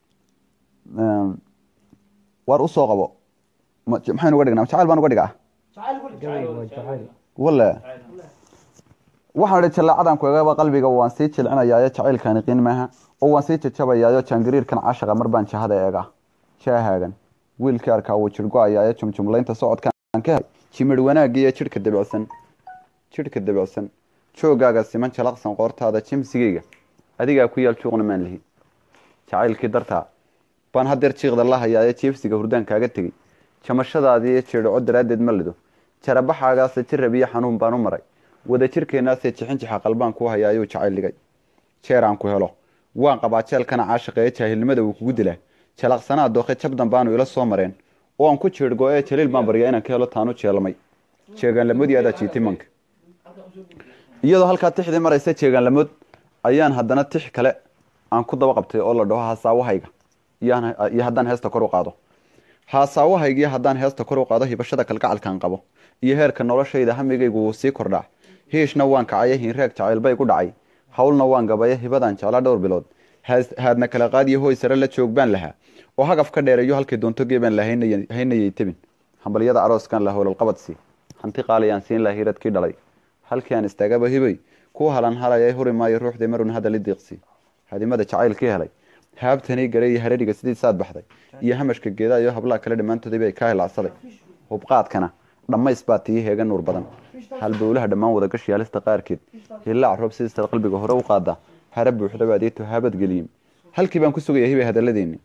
waar usoo qabo maxaynu uga dhignaa jacayl baan uga dhigaa gabayga waa jacayl wale waxaan idhi jallaacadan kuegaba qalbiga waan sii jilcinayaayo jacaylkaani qiin maaha oo waan sii jajabayaayo jaangariirkan cashaqa mar baan jahada eega jaahaagan wiilkii arkaa wuu jirgo-ayaayo jumjumlaynta socodkaan ka helay jimir wanaagiiyo jidhka dabicsan jidhka dabicsan joogaaga siman jalaqsan qoortaada jimsigeyga adigaa ku yaal juuqna maan lihi jacaylkii dartaa baan hadeer jiiqda la hayaayo jiibsiga hurdaan kaaga tegey jamashadaadiiyo jeedhaco daraaddeed ma lido jarabaxaagaase jirab iyo xanuun baan u maray wada jirkeenaasee jixinjixa qalbaan kuu hayaayuu jacayl dhigay jeer aan ku helo waan qabaa jeelkana caashaqeeye jaahilnimada wuu kugu dilaa jalaqsanaa dooke jabdan baanu ila soo mareen oo aan ku jeedhgo ee jaliil baan baryaa inaan ka helo taanu jeelmay jeegaanlamoodii adaa jiitay manka iyadoo halkaa tixdii maraysa jeegaanlamood ayaan haddana tix kale aan ku daba qabtay oo la dhaho haasaawahayga iyo haddaan heesta kor u qaado haasaawahayga iyo haddaan heesta kor u qaado hibashada kalgacalkaan qabo iyo heerka noloshayda hamigaygu wuu sii kordhaa hiishna waan kacaya hinraag jacaylbay ku dhacay howlna waan gabaya hibadaan jeclaa dhowr bilood haadna kala qaadiyo hoy sare la joog baan lahaa oo hagaf ka dheereeyo halkay doonto geebaan la haynayay tebin hambalyada arooskan la howlalqabadsi hanti qaaliyaan siin laha hiradkii dhalay halkii aan istaagaba hibay ku halan halaya huri maayo ruuxdii marun hadali diiqsi hadimada jacaylkii helay haabtanii garay iyo haradhiga sidii saad baxday iyo hamashka geedaa iyo hablaha kale dhammaantoodii bay kaa hilacsaday hubqaadkana dhammays baa tii heega nuur badan halbowlaha dhammaan wadagashi halista qaarkeed hilaac roob sidiistaad qalbiga hore u qaadaa hara buuxda baad ii tuhaabad geliyim halkii baan ku sugaya hibay hadaladeeni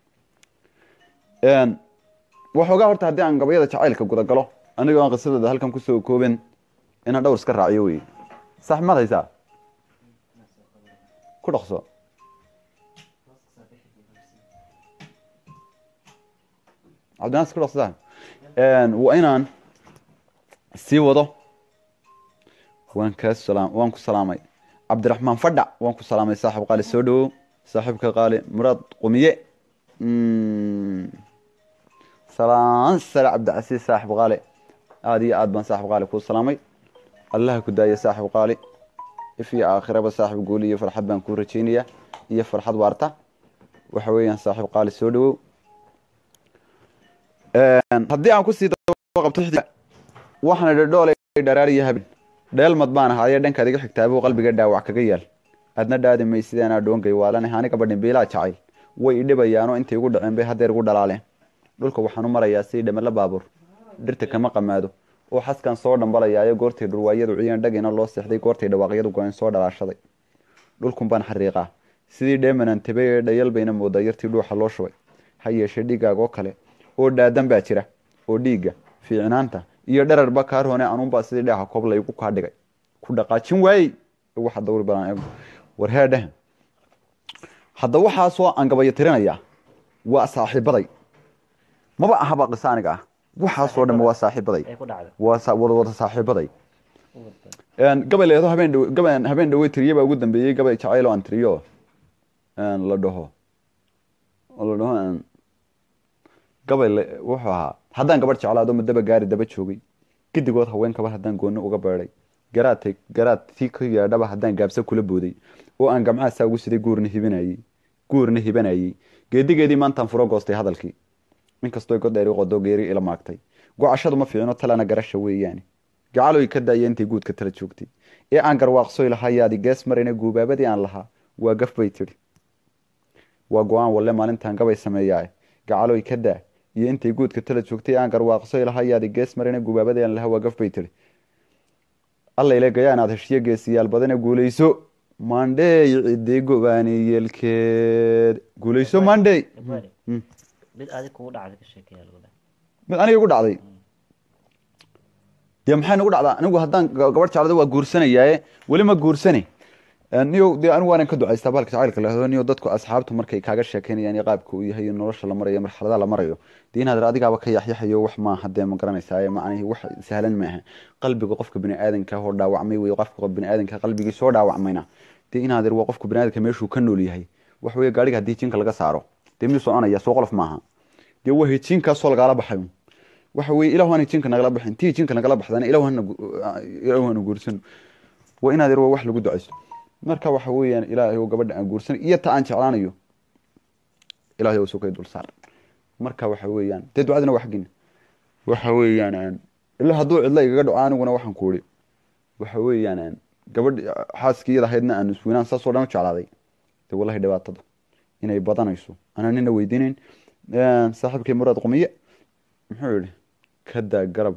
waxoogaa horta haddii aan gabayada jacaylka gudagalo anigoo aan qisadooda halkan kusoo kooben inaan dhowr iska raaciyo wey sax maad haysaa ku dhaqso cabdinaas ku dhaqso waa inaan sii wado waan kaa salaam waan ku salaamay cabdiraxmaan fadhac waan ku salaamay saaxib qaali soo dhawow saaxiibka qaali muraad qumiye salaan sare cabdicasiis saaxib qaali aada iyo aad baan saaxib qaali kuu salaamay allaha ku daaya saaxib qaali if iyo aakhiraba saaxib guuli iyo farxad baan kuu rajeynaya iyo farxad waarta waxa weeyaan saaxib qaali soo dhawow haddii aan kusii qabto waxaan idhi dhoolay dharaariyo habeen dheelmad baan ahaaye dhankaad iga xigtaabuu qalbiga dhaawac kaga yaal adna dhaadi may sideenaa dhoongay waalanah aniga badhin biilaa jacayl way idhibayaanoo intay igu dhaceen bay hadeer igu dhalaaleen dhulka waxaan u marayaa sidii dhamala baabuur dhirta kama qamaado oo xaskan soo dhambalayaayo goortay dhurwaayadu ciyeen dhagina loo seexday goortay dhawaaqyadu go-een soo dhalaashaday dhulkun baan xariiqaa sidii dheemanan tabay ee dhayal bayna moodaa yartii dhuuxa loo shubay ha yeeshee dhiigaagoo kale oo dhaadan baa jira oo dhiigga fiicnaanta iyo dherarba kaa roone anuunbaa sidii dheexa koob laygu kaa dhigay ku dhaqaajin waayey waxa dawri badan war heedheh hadda waxaasoo aan gabayo tirinayaa waa saaxiibaday maba ahaba qisa aniga ah waxaasoo dhan waa saaxiibaday ay ku dhacda waa wada saaxiibaday gabay leedo habeen dhow gaban habeen dhawey tiriye baa ugu dambeeyey gabay jacayl oo aan tiriyo la dhaho la dhaho gabay wuxuu ahaa haddaan gabadh jeclaado madaba gaari daba joogay gidigood haween kabar haddaan gooni uga beeday garaadtay garaad tii ka yaadhaba haddaan gaabsa kula booday oo aan gamcaha saa ugu siday guurna hibanayey guurna hibanayey geedigeedii maantaan furo goostay hadalkii inkastoo godheer i qodo geeri ila maagtay gocashadu ma fiicino talana garasha weeyaane gacaloy ka daaya intay guudka tala joogtay ee aan garwaaqsoy lahayaadi gees marina guubaabadii aan lahaa waa gaf bay tidhi waa go-aan walle maalintaan gabay sameeyaa gacaloy ka daa iyo intay guudka tala joogtay aan garwaaqsoy lahayaadi gees marina guubaabadii aan lahaa waa gaf bay tidhi allayle gayaan aad heshiyo geesiyaal badane guulayso mandhey ciddi gobaani yeelkeed guulayso mandhey abwaani Mm. mid adig kugu dhacday ka sheekeeya lagu dhahay mid aniga igu dhacday dee maxay nagu dhacdaa anigu haddaan ga- gabadh jeclada waa guursanayaaye weli ma guursane niyo dee anigu waanan ka ducaystaa bahalka jacaylka lahdo niyo dadku asxaabtu markay kaaga sheekeynayaan iyo qaabka uu yahay iyo nolosha la marayo marxaladaha la marayo dee inaad adigaaba ka yaxyaxayo wax maaha dee ma garanaysaa macnihi wax sahlan maaha qalbiga qofka bini aadanka oo dhaawacmay wey qofka bini aadanka qalbigii soo dhaawacmayna dee inaad waa qofka bini aadanka meeshuu ka nool yahay wax weeye gaariga haddii jinka laga saaro dee miyuu soconaya soo qolof maaha dee waa hejinkaasoo lagaala baxayo waxa weeye ilahu hana jinka nagala baxin tii jinka nagala baxdana ilahu hana gu- ilahu hana guursan waa inaad yar waa wax lagu ducaysto marka waxa weeyaan ilaahay oo gabadha aan guursan iyo ta aan jeclaanayo ilaahay oo sokay dul saar marka waxa weeyaan dee ducadina waa xaggina waxa weeyaan aan ilaa hadduu cidla igaga dhaco aniguna waxaan ku uri waxa weeyaan aan gabadh xaaskii iyada ahaydna aan isweynaan saasoo dhan u jeclaaday dee wallahi dhibaatada inay badanayso anaa nina weydiinayn saaxiibkii muraad qumiye muxuu yihi kadaa garab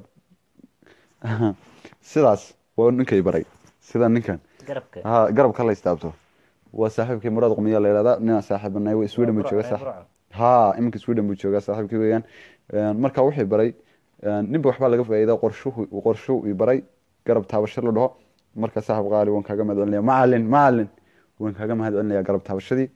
sidaas waa ninkay baray sida ninkan garabka ha garabka la istaabto waa saaxiibkii muraad qumiya la yihahdaa ninaan saaxiibanay wa sweden buu Burco, jooga reer saaxiib Burco. ha iminka sweden buu joogaa saaxiibkii weeyaan marka wuxuu baray ninba waxbaa laga faa'iida qorshuhu qorshu i baray garab taabasho la dhaho marka saaxiib qaali waan kaaga mahad celinaya macalin macalin waan kaaga mahad celinaya garab taabashadii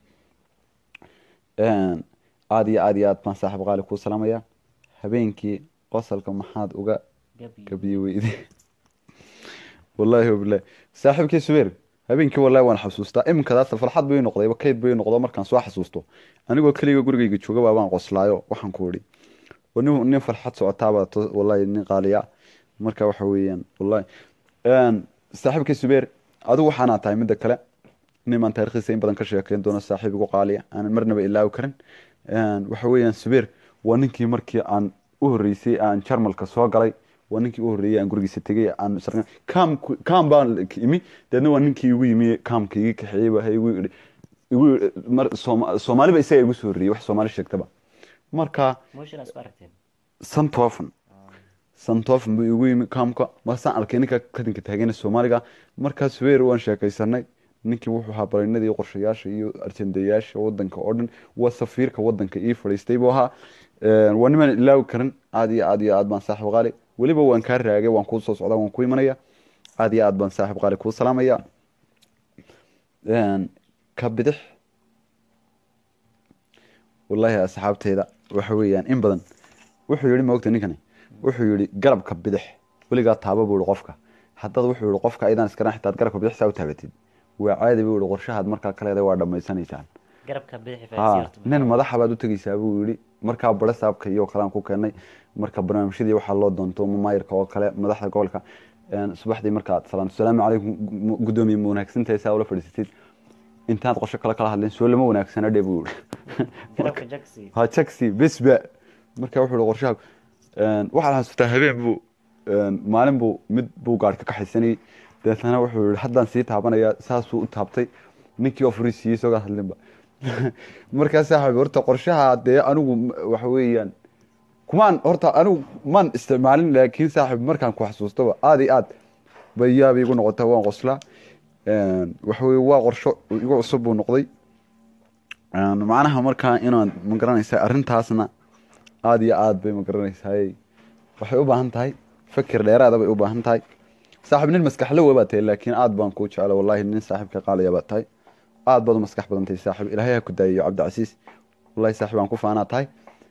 aad iyo aad iyo aad baan saaxiib qaali kuu salaamaya habeenkii qosalka maxaad uga gabi gabiye weyde wallaahi wabilahi saaxiibkii subeer habeenkii wallahi waan xasuustaa iminkadaas farxad bay noqday kayd bay noqdo markaan soo xasuusto anigoo keliga gurigayga jooga baa waan qoslaayo waxaan ku idhi waa nin nin farxad socotaaba to- wallahi nin qaaliya marka waxa weeyaan wallahi saaxiibkii subeer adigu waxaanaa tahay midda kale nin baan taarikhdiisa in badan ka sheekeyn doono saaxiib igu qaaliya aanan marnaba ilaawi karin waxa weeyaan subeer waa ninkii markii aan u horreysay aan jarmalka soo galay waa ninkii u horreeyay aan gurigiisa tegay aan sarqan kam kam baan imi deedna waa ninkii igu yimi kamka iga kaxeeyey baa igu yidhi igu yidhi mar Sooma- soomaaliba isaga igu soo horreeyey wax soomaali sheegtaba marka motion isku aragteen santoofan santoofan buu igu yimi kaamka markaasaan arkay ninka kadinka taagana soomaaliga markaas weer waan sheekaysanay ninkii wuxuu ahaa baraynadii qorshayaasha iyo arjandayaasha wadanka oo dhan waa safiirka wadanka ii fadhiistay buu ahaa waa nimaan ilaawi karin aad iyo aad iyo aad baan saaxib qaali weliba waan kaa raagay waan kuu soo socdaa waan ku imanaya aad iyo aad baan saaxib qaali kuu salaamaya ka bidix wallaahi asxaabteyda waxa weeyaan in badan wuxuu yihi maogta ninkani wuxuu yihi garabka bidix weligaa taaba buu ihi qofka haddaad wuxuu yihi qofka aydan iskaran xitaad garabka bidix saa u taabatid waa caadi buu yihi qorshahaad markaa ka leedahay waa dhammaysanaysaan garabka bidixi ha nin madaxa baad u tegeysaa buu yihi markaa bare saabka iyo kalaan ku keenay marka barnaamijyadii waxaa loo doonto mamayirka oo kale madaxda gobolka subaxdii markaad salaamto salaamu calaykum guddoomiye ma wanaagsantahay saa ula fadhiisatid intaad qorsho kale kala hadleen soo lama wanaagsana dhe buu yihi garabka jaksi ha jaxi besba marka wuxuu ihi qorshaha waxaad xasuustaa habeen buu maalin buu mid buu gaari ka kaxaysanayey deetana wuxuu yihi haddaan sii taabanaya saasuu u taabtay ninkii oo furi siiyey sogaa hadlinba markaa saaxib horta qorshaha dee anigu waxa weeyaan kumaan horta anigu maan isticmaalin laakiin saaxib markaan ku xasuustaba aad iyo aad bay yaaba igu noqota waan qoslaa waxa weye waa qorsho igu cusub buu noqday macnaha markaa inaad ma garanaysaa arrintaasna aada iyo aad bay ma garanaysaay waxay u baahan tahay fakir dheeraada bay u baahan tahay saaxib nin maskaxlowa baa tahay laakiin aad baan kuu jecla wallahi nin saaxiibka qaalaya baa tahay aad baad u maskax badan tahay saaxib ilaahay ha ku daayayo cabdicasiis wallahi saaxib aan ku faanaa tahay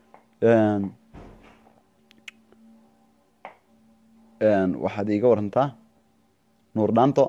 waxaad iiga warantaa nuur dhaanto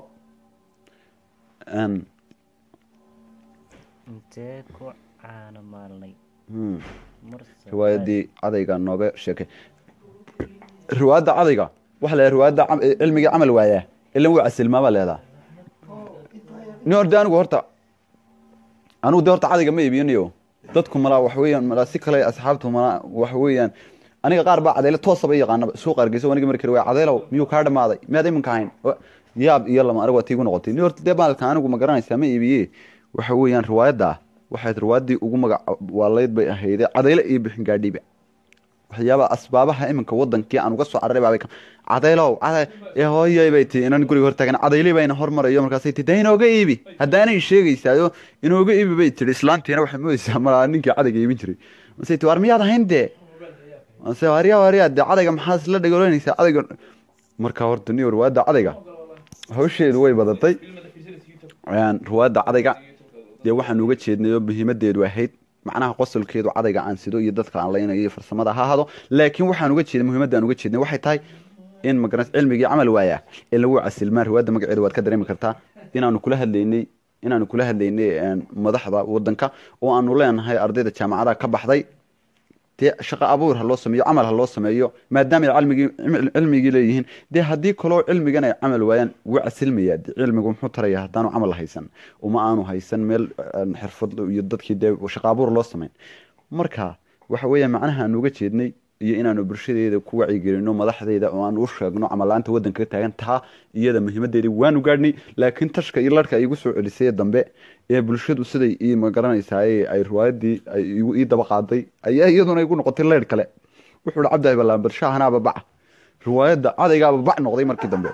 intee ku caana maalnay marse riwaayadii cadayga nooga sheekay riwaayadda cadayga waxa la riwaayadda cilmigii camal waayaa ilan wuu casilmaabaa leedaa ni orde anigu horta anigu de horta cadayga ma iibiyanayo dadku malaa waxa weeyaan malaa si kale asxaabtu malaa waxa weeyaan aniga qaar baa cadeyle toosaba yaqaanaba suuqa hargeysa aniga markii waa cadeylow miyuu kaa dhamaaday miyaad iminka ahayn yaab iyo lama anigu waa tiigu noqotay ni horta dee maalka anigu ma garanaysaa ma iibiye waxa weeyaan riwaayadda waxayd riwaayaddii ugu magac waalayd bay ahayde cadeyle iyo bixin gaadhiba waxyaabaha asbaabaha iminka wadankii aan uga soo cararay baabay ka- cadaylow caday ee hooyay bay tii inan guriga hortaagan cadayli bayna hormarayo markaasay tii dee inooga iibi haddaanay sheegaysaayo inooga iibi bay tiri islaantiina waxay moodaysaa malaa ninkii cadayga iibin jiray masay tii war miyaad ahayn dee mase warya warya dee cadayga maxaad isla dhagoloynaysaa cadayga marka horta ni ruwaadda cadayga hawsheedu way badatay Een, ruwaadda cadayga dee waxaan uga jeednay oo muhiimadeedu ahayd macnaha qosolkeedu cadayga aan sido iyo dadka aan laynayo iyo farsamada ha hado laakiin waxaan uga jeednay muhiimadda aan uga jeednay waxay tahay in magaras cilmigii camal waaya ee lagu casilmaan ruwaadda magaceeda waad ka dareemi kartaa inaanu kula hadlaynay inaanu kula hadlaynay een, madaxda wadanka oo aanu leenahay ardayda jaamacadaha ka baxday dee shaqo abuur ha loo sameeyo camal ha loo sameeyo maadaama ay cilmigii cim- cilmigii leeyihiin dee haddii kaloo cilmigan ay camal waayaan wuu casilmayaa dee cilmigu muxuu taraya haddaanu camal haysan uma aanu haysan meel een, xirfad iyo dadkii dee shaqo abuur loo sameyn marka waxa weeya macnaha aan uga jeednay iyo inaanu bulshadeeda ku wacyigelino madaxdeeda oo aan u sheegno camalaanta wadanka ka taagan taa iyada muhiimadeedii waanu gaadhnay laakiin tashka iyo larka ay igu soo celisay dambe ee bulshadu siday ii magaranaysaay ay riwaayadii ay igu ii daba qaaday ayaa iyaduna igu noqotay leyrh kale wuxuu hi cabdi ballaanbar shaahanaaba bac riwaayadda cadaygaaba bac noqday markii dambe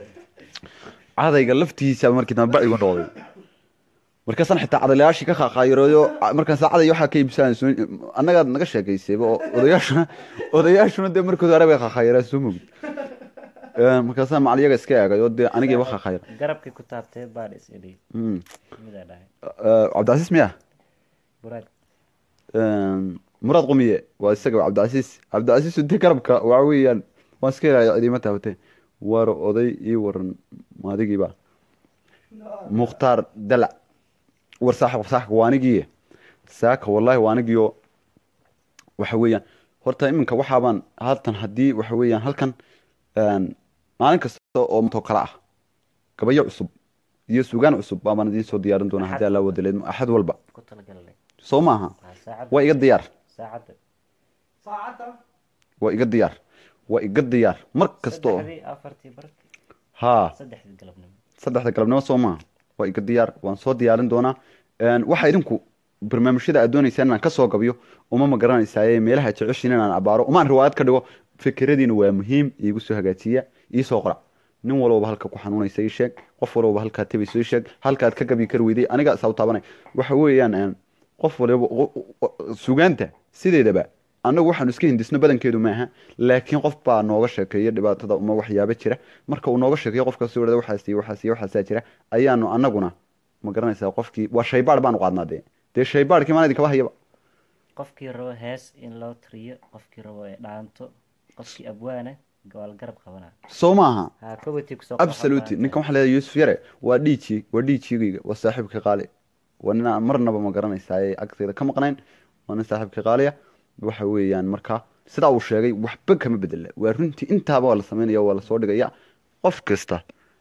cadayga laftiisa markii dambe bac igu noqday markaasaan xitaa cadalayaashii ka qaaqaayiroyo markaas caday waxaa ka iibsanayso annagaad naga sheekaysayba oo odayaashuna odayaashuna dee markood hore bay qaaqaayiraan soo mogid markaasaan macaliyaga iska eegay oo dee anigiiba qaaqaayir garabkii ku taabtee baan is idhi Mm. midaa dhahay cabdicasiis miya buraag muraad qumiye waa isaga cabdicasiis cabdicasiis dee garabka waxa weeyaan waan iska ilaalaya cidiima taabatee war oday ii waran maadigiiba mukhtaar dalac war saaxib saaxibka waa anigiiye saaka wallahi waa anigiyo waxa weeyaan horta iminka waxaabaan haltan haddii waxa weeyaan halkan een, maalin kasta oo matoo kale ah gabayo cusub iyo sugaan cusub baabaan idiin soo diyaarin doonaa haddii alla wadaleed axad walba ku talagalnay soo maaha waa saacadda waa iga diyaar saacadda saacadda waa iga diyaar waa iga diyaar mar kasta oo saddexdii afartii barkii haa saddexdii galabnimo saddexda galabnimo soo maaha waa iga diyaar waan soo diyaarin doonaa Een, waxa idinku barnaamijyada aad doonaysaan inaan kasoo gabiyo uma ma garanaysaaye meelaha jeceshiin inaan abaaro umaan riwaayad ka dhigo fikradiina waa muhiim iigu soo hagaajiya iisoo qora nin walbaba halka ku xanuunaysa ii sheeg qof walbaba halkaa tabayso ii sheeg halkaad ka gabi kari weyday aniga isaa u taabanay waxa weeyaan een, qof waliba qo- qo- sugaanta sideedaba annagu waxaanu iska hindisno badankeedu maaha laakiin qof baa nooga sheekeeya dhibaatada uma waxyaabo jira marka uu nooga sheekeeyo qofkaasi wadhada waxaas iyo waxaas iyo waxaasaa jira ayaanu annaguna ma garanaysaa qofkii waa shaybaar baanu qaadnaa dee dee shaybaarkii maan idinkaba hayaba qofkii rabo hees in loo tiriyo qofkii rabo ee dhaanto qofkii abwaana waa la garab qabanaa soo maaha ha kowati kusoo absolutely ninkan waxaa leedahay yuusuf yare waa dhiiji waa dhiijigayga waa saaxiibka qaali waa nin aan marnaba ma garanaysaa ee agteeda ka maqnayn waa nin saaxiibka qaaliya waxa weeyaan marka sidaa uu sheegay waxba kama bedela waa runtii intaaba waa la samaynaya waa lasoo dhigaya qof kasta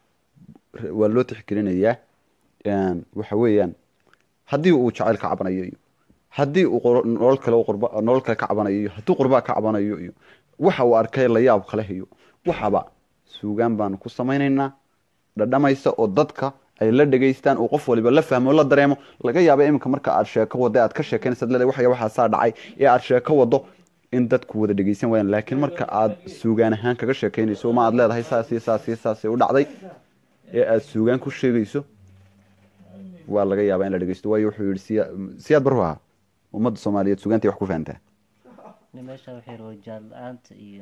waa loo tixgelinayaa Een, waxa weeyaan haddii uu jacayl ka cabanayo iyo haddii uu qor- nolol kale u qurba nolol kale ka cabanayo iyo hadduu qurbaa ka cabanayo iyo waxa uu arkay la yaab kale iyo waxaba suugaan baanu ku samaynaynaa dhadhamaysa oo dadka ay la dhegaystaan oo qof waliba la fahmo la dareemo laga yaabo iminka marka aad sheeko wado aad ka sheekeynaysa leedahay waxa waxaasaa dhacay ee aad sheeko wado in dadku wada dhegeysan waayaan laakiin marka aad suugaan ahaan kaga sheekeynayso ma aad leedahay saas iyo saas iyo saas u dhacday ee aad suugaan ku sheegayso waa laga yaabaa in la dhegeysto waayo wuxuu yihi siya siyaad baru ahaa ummadda soomaaliyeed suugaantay wax ku fahantaa nin meesha waxay rabo jaal la-aanta iyo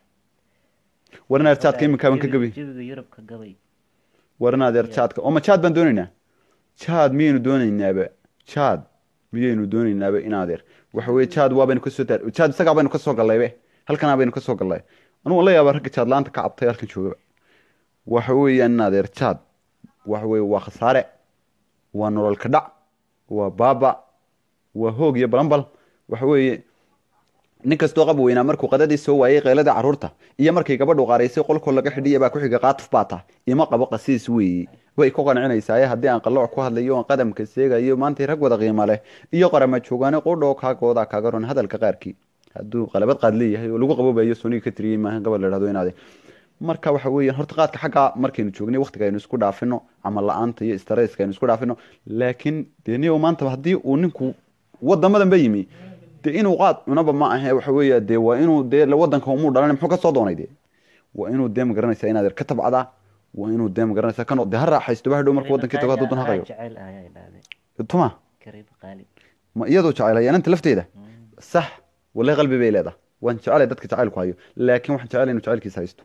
warin arjaadka iminkaa baan ka gabi jawiga yurubka gabay warin adeer jaadka oo ma jaad baan doonaynaa jaad miyaynu doonaynaaba jaad miyaynu doonaynaaba in adeer waxa weye jaad waabaynu kasoo taar jaad isagaa baynu kasoo gallaybe halkanaa baynu kasoo gallay anugu la yaabaa ragga jaad la-aanta ka cabtay halkan joogaba waxa weeyaan in adeer jaad waxa weye waa khasaare waa nolol ka dhac waa baaba waa hoog iyo balanbal waxa weeye nin kastoo qab weynaa markuu qadadii soo waayey qeylada carruurta iyo markay gabadhu qaaraysay qolkoo laga xidhiya baa ku xiga qaatuf baa tah ima qabo qasiis weeye way ku qancinaysaa haddii aan qalooc ku hadlayo oon qadamka seegayo maantay rag wada qiimo leh iyo qarama joogaane qudhoo kaagooda kaaga ron hadalka qaarkii hadduu qalabad qaad leeyahay oo lagu qaboobayo soniga ka tiriyey maaha gabadh la dhahdo inaade marka waxa weeyaan horta qaadka xaggaa markaynu joognay waqtiga aynu isku dhaafino camal la-aanta iyo staresska aynu isku dhaafino laakiin dee niyow maanta haddii uu ninku wadamadan ba yimi dee inuu qaad cunaba ma ahe waxa weeya dee waa inuu dee wadanka umuu dhalan muxuu ka soo doonay dee waa inuu dee magaranaysaa inaad yar ka tabcadaa waa inuu dee magaranaysaa ka noq dee ha raaxaysto ba hadhow markuu wadankii tago hadduu dan ha qayro jecel ah ayaa dhahday tuma kariib qaali ma iyadoo jecelaya inanta lafteeda sax wallahi qalbi bay leedahay waan jecelay dadka jacaylku hayo laakiin waxaan jecelay inuu jacaylkiisa haysto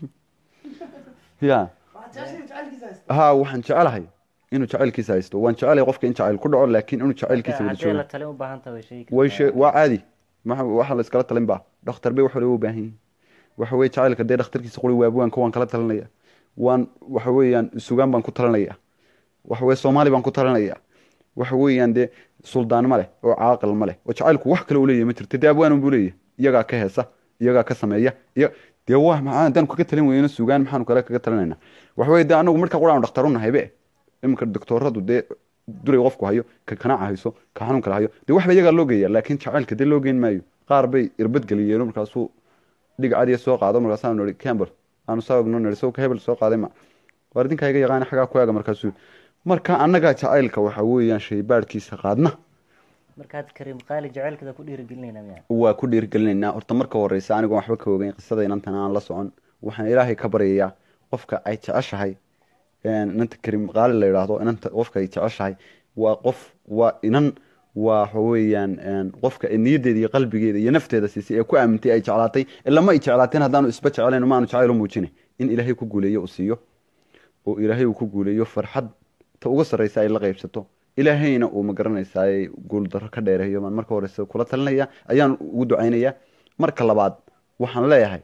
ya waxaad jeceshahay jacaylkiisa haysta ha waxaan jecelahay inuu jacaylkiisa haysto waan jecelay qofka in jacayl ku dhaco laakiin inuu jacaylkiisa wada haddii la joogo talin u baahan tahay way sheegi way kartaa. shee waa caadi maxa- waxa la iskala talin baa dhakhtar bay wax waliba u baahan yihin waxa weye jacaylka dee dhakhtarkiisa quri waabuwaanka waan kala talinaya waan waxa weeyaan sugaan baan ku talinaya waxa weye soomaali baan ku talinaya waxa weeyaan dee suldaan ma leh oo caaqil ma leh oo jacaylku wax kale u leeyahay ma jirto dee abwaanan buu leeyahay iyagaa ka heesa iyagaa ka sameeya iya dee waa maxaa haddaan kaga talin weyno sugaan maxaanu kale kaga talinayna waxa weye dee anagu marka quraanu dhakhtar u nahaybe iminka doktoradu dee duray qofku hayo ka kanaaca hayso ka xanuun kale hayo dee waxba iyagaa loo geeya laakiin jacaylka dee loo geyn maayo qaar bay irbad geliyeen markaasuu dhig cadiya soo qaado markaasaanu nihi campbell aanu saa ogno nihi sawka hebel soo qaaday ma waar idinkaa iga yaqaana xagaa ku eega markaasuu marka annagaa jacaylka waxa weeyaan shaybaadhkiisa qaadna markaad kariim qaali jacaylkada ku dhiirigelinayna miya waa ku dhiirgelinaynaa horta marka horeysa anigoon waxba ka ogeyn qisada inantan aan la socon waxaan ilaahay ka baryayaa qofka ay jeceshahay inanta karim qaali la yidhaahdo inanta qofka ay jeceshahay waa qof waa inan waa waxa weeyaan qofka niyadeeda iyo qalbigeeda iyo nafteeda siisay ee ku aamintay ay jeclaatay ilama ay jeclaateen haddaanu isba jeclayn maanu jacayl u muujinay in ilaahay ku guuleeyo uu siiyo oo ilaahay uu ku guuleeyo farxad ta uga sarreysa ay la qaybsato ilaahayna uu magaranaysaa guul darro ka dheereeyo baan marka horeysa kula talinaya ayaan ugu ducaynayaa marka labaad waxaan leeyahay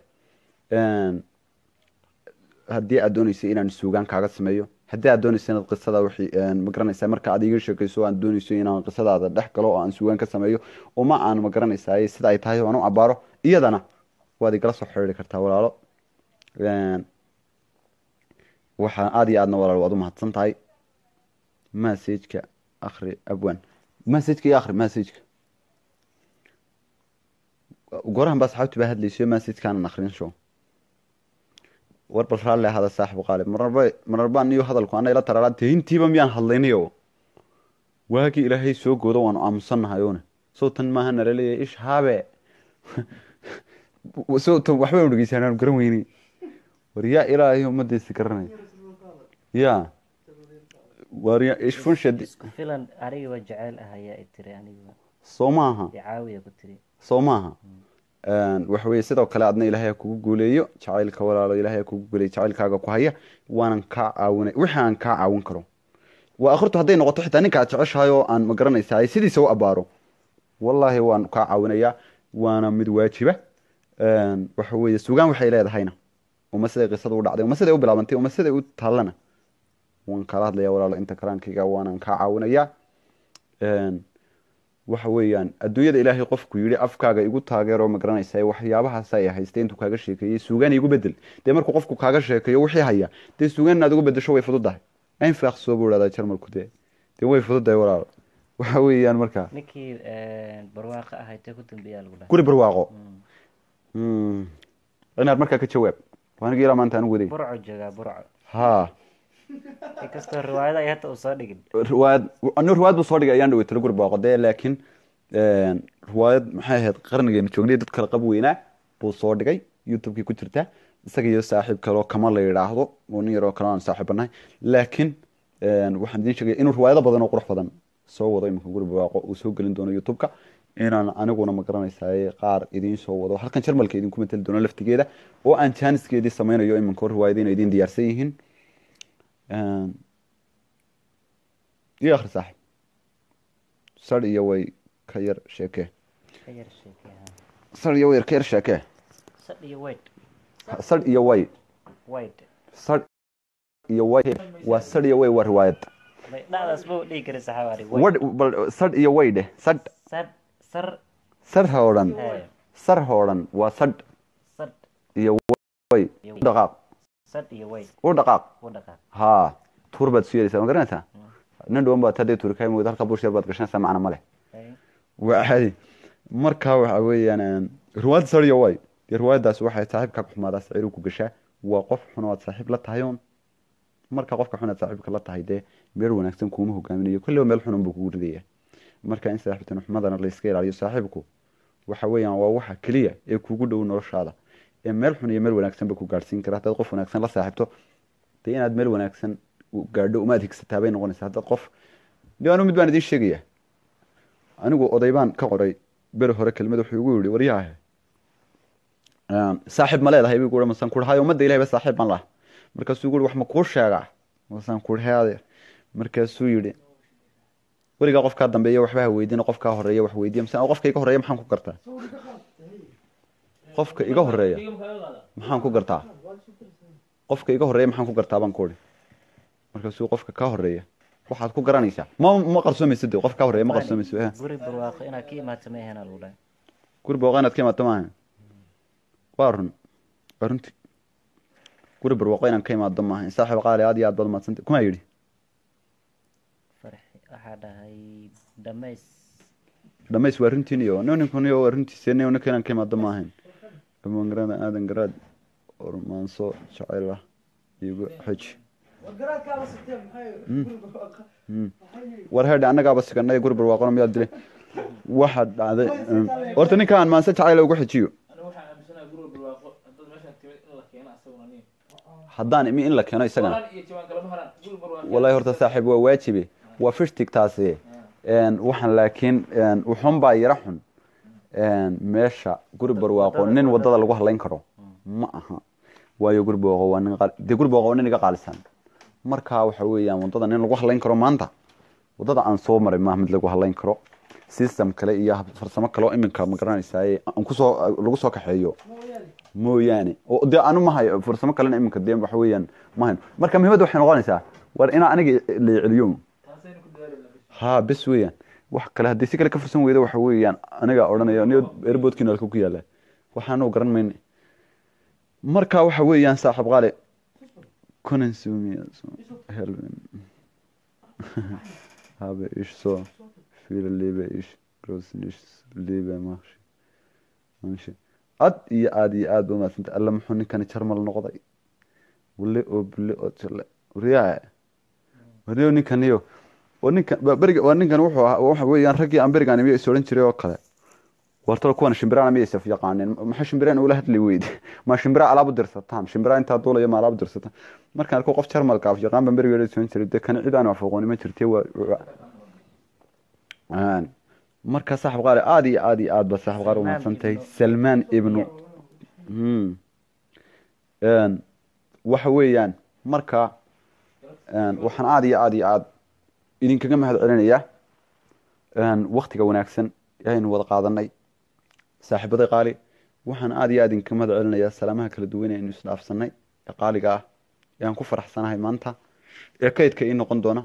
haddii aad dooneysa inaan suugaan kaaga sameeyo haddii aad dooneysa inaad qisada wixii magaranaysaa marka aad iga sheekayso aan dooneyso inaan qisadaada dhex galo oo aan suugaan ka sameeyo uma aan magaranaysaa sida ay tahay aan u abaaro iyadana waad igala soo xiriiri kartaa walaalo waxaa aada iyo aadna walaal waad u mahadsan tahay masajka akri abwan masajka iyo akri masajka gorahan baa saxaabti baa hadlaysayo masajkaanan akrin show war bal raalli ahada saaxibu qaalib mararba mararba niyo hadalku ana ila tararaa dee intiiba miyaan hadlaynayo waagii ilaahay soo goodo waanu aamusannahay oone sow tan maaha nala leeyahay ish haabe sow tan waxba dhegeysan aanu garan weynay war yaa ilaahay ummadiisi garanay ya war ya ishfun shadi isku filan anigaba jeceyl ah ayaa i tiri aniguba soo maaha icaawiya ku tiri soo maaha waxa weye sidoo kale adna ilaahay ha kugu guuleeyo jacaylka walaalo ilaahay ha kugu guuleeyo jacaylkaaga ku haya waanan kaa caawinay wixii aan kaa caawin karo waa akhirtu hadday noqoto xitaa ninka aad jeceshahay oo aan magaranaysaa sidiisa u abaaro wallaahi waan kaa caawinayaa waana mid waajiba waxa weeye sugaan waxay leedahayna uma siday qisada u dhacday uma siday u bilaabantay uma siday u taallana waan kala hadlaya walaalo inta karaankayga waanan kaa caawinayaa waxa weeyaan adduunyada ilaahay qofku yidhi afkaaga igu taageero magaranaysa waxyaabahaas ay haystay intuu kaaga sheekeeyey suugaan igu bedel dee markuu qofku kaaga sheekeeyo wixii haya dee suugaan inaad ugu bedesho way fududahay infaqsoo buu ihahdaa jarmalku dee dee way fududahay walaalo waxa weeyaan markaa ninkii barwaaqa ahay tee ku dambeeyaa lagu dhahay guri barwaaqo inaad markaa ka jawaab waanigi ilaa maanta anigu waday burco joogaa burco ha inkastoo riwaayada ay hata uu soo dhigin riwaayad anigu riwaayad buu soo dhigay ayaan dhawey talo guri barwaaqo dee laakiin riwaayad maxay ahayd qarnigeenu joognay dad kala qab weynaa buu soo dhigay youtubekii ku jirta isaga iyo saaxiib kaleo kama la yidhaahdo oo nin yaroo kale aan saaxiibanahay laakiin waxaan idiin sheegaya inuu riwaayado badan oo qurux badan soo wado iminka guri barwaaqo uu soo gelin doono youtubeka inaan aniguna magaranaysaa qaar idiin soo wado halkan jarmalka idinku matali doono laftigeeda oo aan jaaniskeedii sameynayo iminka riwaayadiina idiin diyaarsan yihiin iyo akhri saaxib sar iyo way ka yar sheekee ka yar sheekee ha sar iyo way ka yar sheekee sad iyo weyd sar iyo way weyd sar iyo way waa sar iyo way waa riwaayad may dhacdaas buu dhihi kari saxaabari wadh bal sar iyo way dheh sadh sad sar sar ha odhan Hey. sar ha odhan waa sadh sad iyo way iyo u dhaqaaq sad iyo weyd u dhaqaaq u dhaqaaq haa tuur baad isu yeelaysaa ma garanaysaa nin dhuwan baad haddee tuuri kaay mood halka bush yar baad gashanaysaa macna ma leh Hey. waa caadi marka waxa weeyaan riwaayadda sar iyo way dee riwaayaddaas waxay saaxiibkaa ku xumaadaa saciiru ku gashaa waa qof xun oo aad saaxiib la tahay oon marka qofka xun aad saaxiibka la tahay dee meel wanaagsan kuuma hogaaminayo kolliba meel xun unbuu kugu ridaya marka in saaxiibtan xumadana la iska ilaaliyo saaxiibku waxa weeyaan waa waxa keliya ee kugu dhow noloshaada ee meel xun iyo meel wanaagsanba ku gaadhsiin kara haddaad qof wanaagsan la saaxiibto dee inaad meel wanaagsan u gaadho umaad higsataa bay noqonaysaa haddaad qof de anu mid baan idiin sheegaya anigu oday baan ka qoray beri hore kelmad wuxuu igu yihi waryaahe saaxiib ma leedahay buu masaan ku hayo ummadda ilahay ba saaxiib baan laha markaasuu igu wax ma kuu sheegaa masaan ku he adeer markaasuu yidhi weligaa qofkaa dambeeya waxba ha weydiina qofkaa horeeya wax weydiiya mise qofka iga horeeya maxaan ku gartaa qofka iga horeeya maxaan ku gartaa qofka iga horeeya maxaan ku gartaa baan ku uri markaasuu qofka ka horeeya waxaad ku garanaysaa ma ma qarsoomaysa de qof ka horeeya ma qarsoomaysa eh. guri barwaaqo inaad ka imaato ma ahena lagu dhahay guri booqa inaad ka imaato maaha waa run waa runti guri barwaaqo inaan ka imaado maaha saaxiib qaali aad iyo aad baad umadsantay kuma yidhi farxi waxaa dhahay dhamays dhamays waa runtiin iyo ninkun iyo waa runtiisa nin ninka inaan ka imaado maahayn dhamaan garaad aadan garaad ormaanso jacayl ah igu xeji wargaraadkaaba sitee maxay guri barwaaqa maxay war heedhe annagaaba siganay guri barwaaqona miyaad dilay waxa dhacday um, horta ninkaan maanse jacayl ugu xejiyo aniga waxaan aaminsanahay guri barwaaqo haddaad meeshaan timid in la keeno asaguna nin haddaan imi in la keeno isagana Walaan iyo jawaan kalama haraan guri barwaaqo wallahi horta saaxiib waa waajibe waa fishtig taasi Een, waxaan laakiin een, wuxuun baa yara xun Een, meesha guri barwaaqo nin wadada lagu halayn karo ma aha waayo guri barwaaqo waa nin qaal- dee guri barwaaqo waa nin iga qaalisan marka waxa weeyaan wadada nin lagu halayn karo maanta wadada aan soo maray maaha mid lagu halayn karo system kale iyo hab- farsamo kale oo iminka ma garanaysaay aan kusoo lagu soo kaxeeyo mooyaane oo dee anu mahayo farsamo kalena iminka dee waxa weeyaan mahayn marka muhiimadda waxay noqonaysaa war inaa aniga la celiyo taasaynu ku dadaalina bis ha bes weeyaan wax kale haddii si kale ka fursan weydo waxa weeyaan aniga odhanaya niyo airboodkiina halka ku yaala waxaanu garan mayne marka waxa weeyaan saaxiib qaale kunan suumiya helben habe ich so viel liebe ich groß nicht liebe machshi manshi aad iyo aad iyo aad ba umadsantay alla muxuu ninkani jarmal noqday wale oo bule oo jale wariyaa wariyo ninkaniyo waa ninkan ba- beriga waa ninkan wuxuu ahaa waxa weeyaan raggii aan berigaan imiyo is odhan jiray oo kale wartalo kuwan shimbiraan miyay saf yaqaaneen maxaa shimbiraan ula hadli weyde ma shimbira alaab u dirsataan shimbira intaa duulaya ma alaab u dirsataan markaan arko qof jarmalka af yaqaan baan berigeeda soo jiray dee kana cid aan wax aqooni ma jirtay waa waa- Aan. marka saaxib qaali aad iyo aad iyo aad ba saaxib qaali umahadsan tahay salmaan ibnu Hmm. Een, waxa weeyaan marka een, waxaan aad iyo aad iyo aad idinkaga mahad celinayaa een, waktiga wanaagsan ayaynu wada qaadanay saaxiibaday qaali waxaan aad iyo aad idinkaga mahad celinayaa salaamaha kala duwan ee aynu isdhaafsanay ee qaaliga ah ee aan ku faraxsanahay maanta ee kaydka ii noqon doona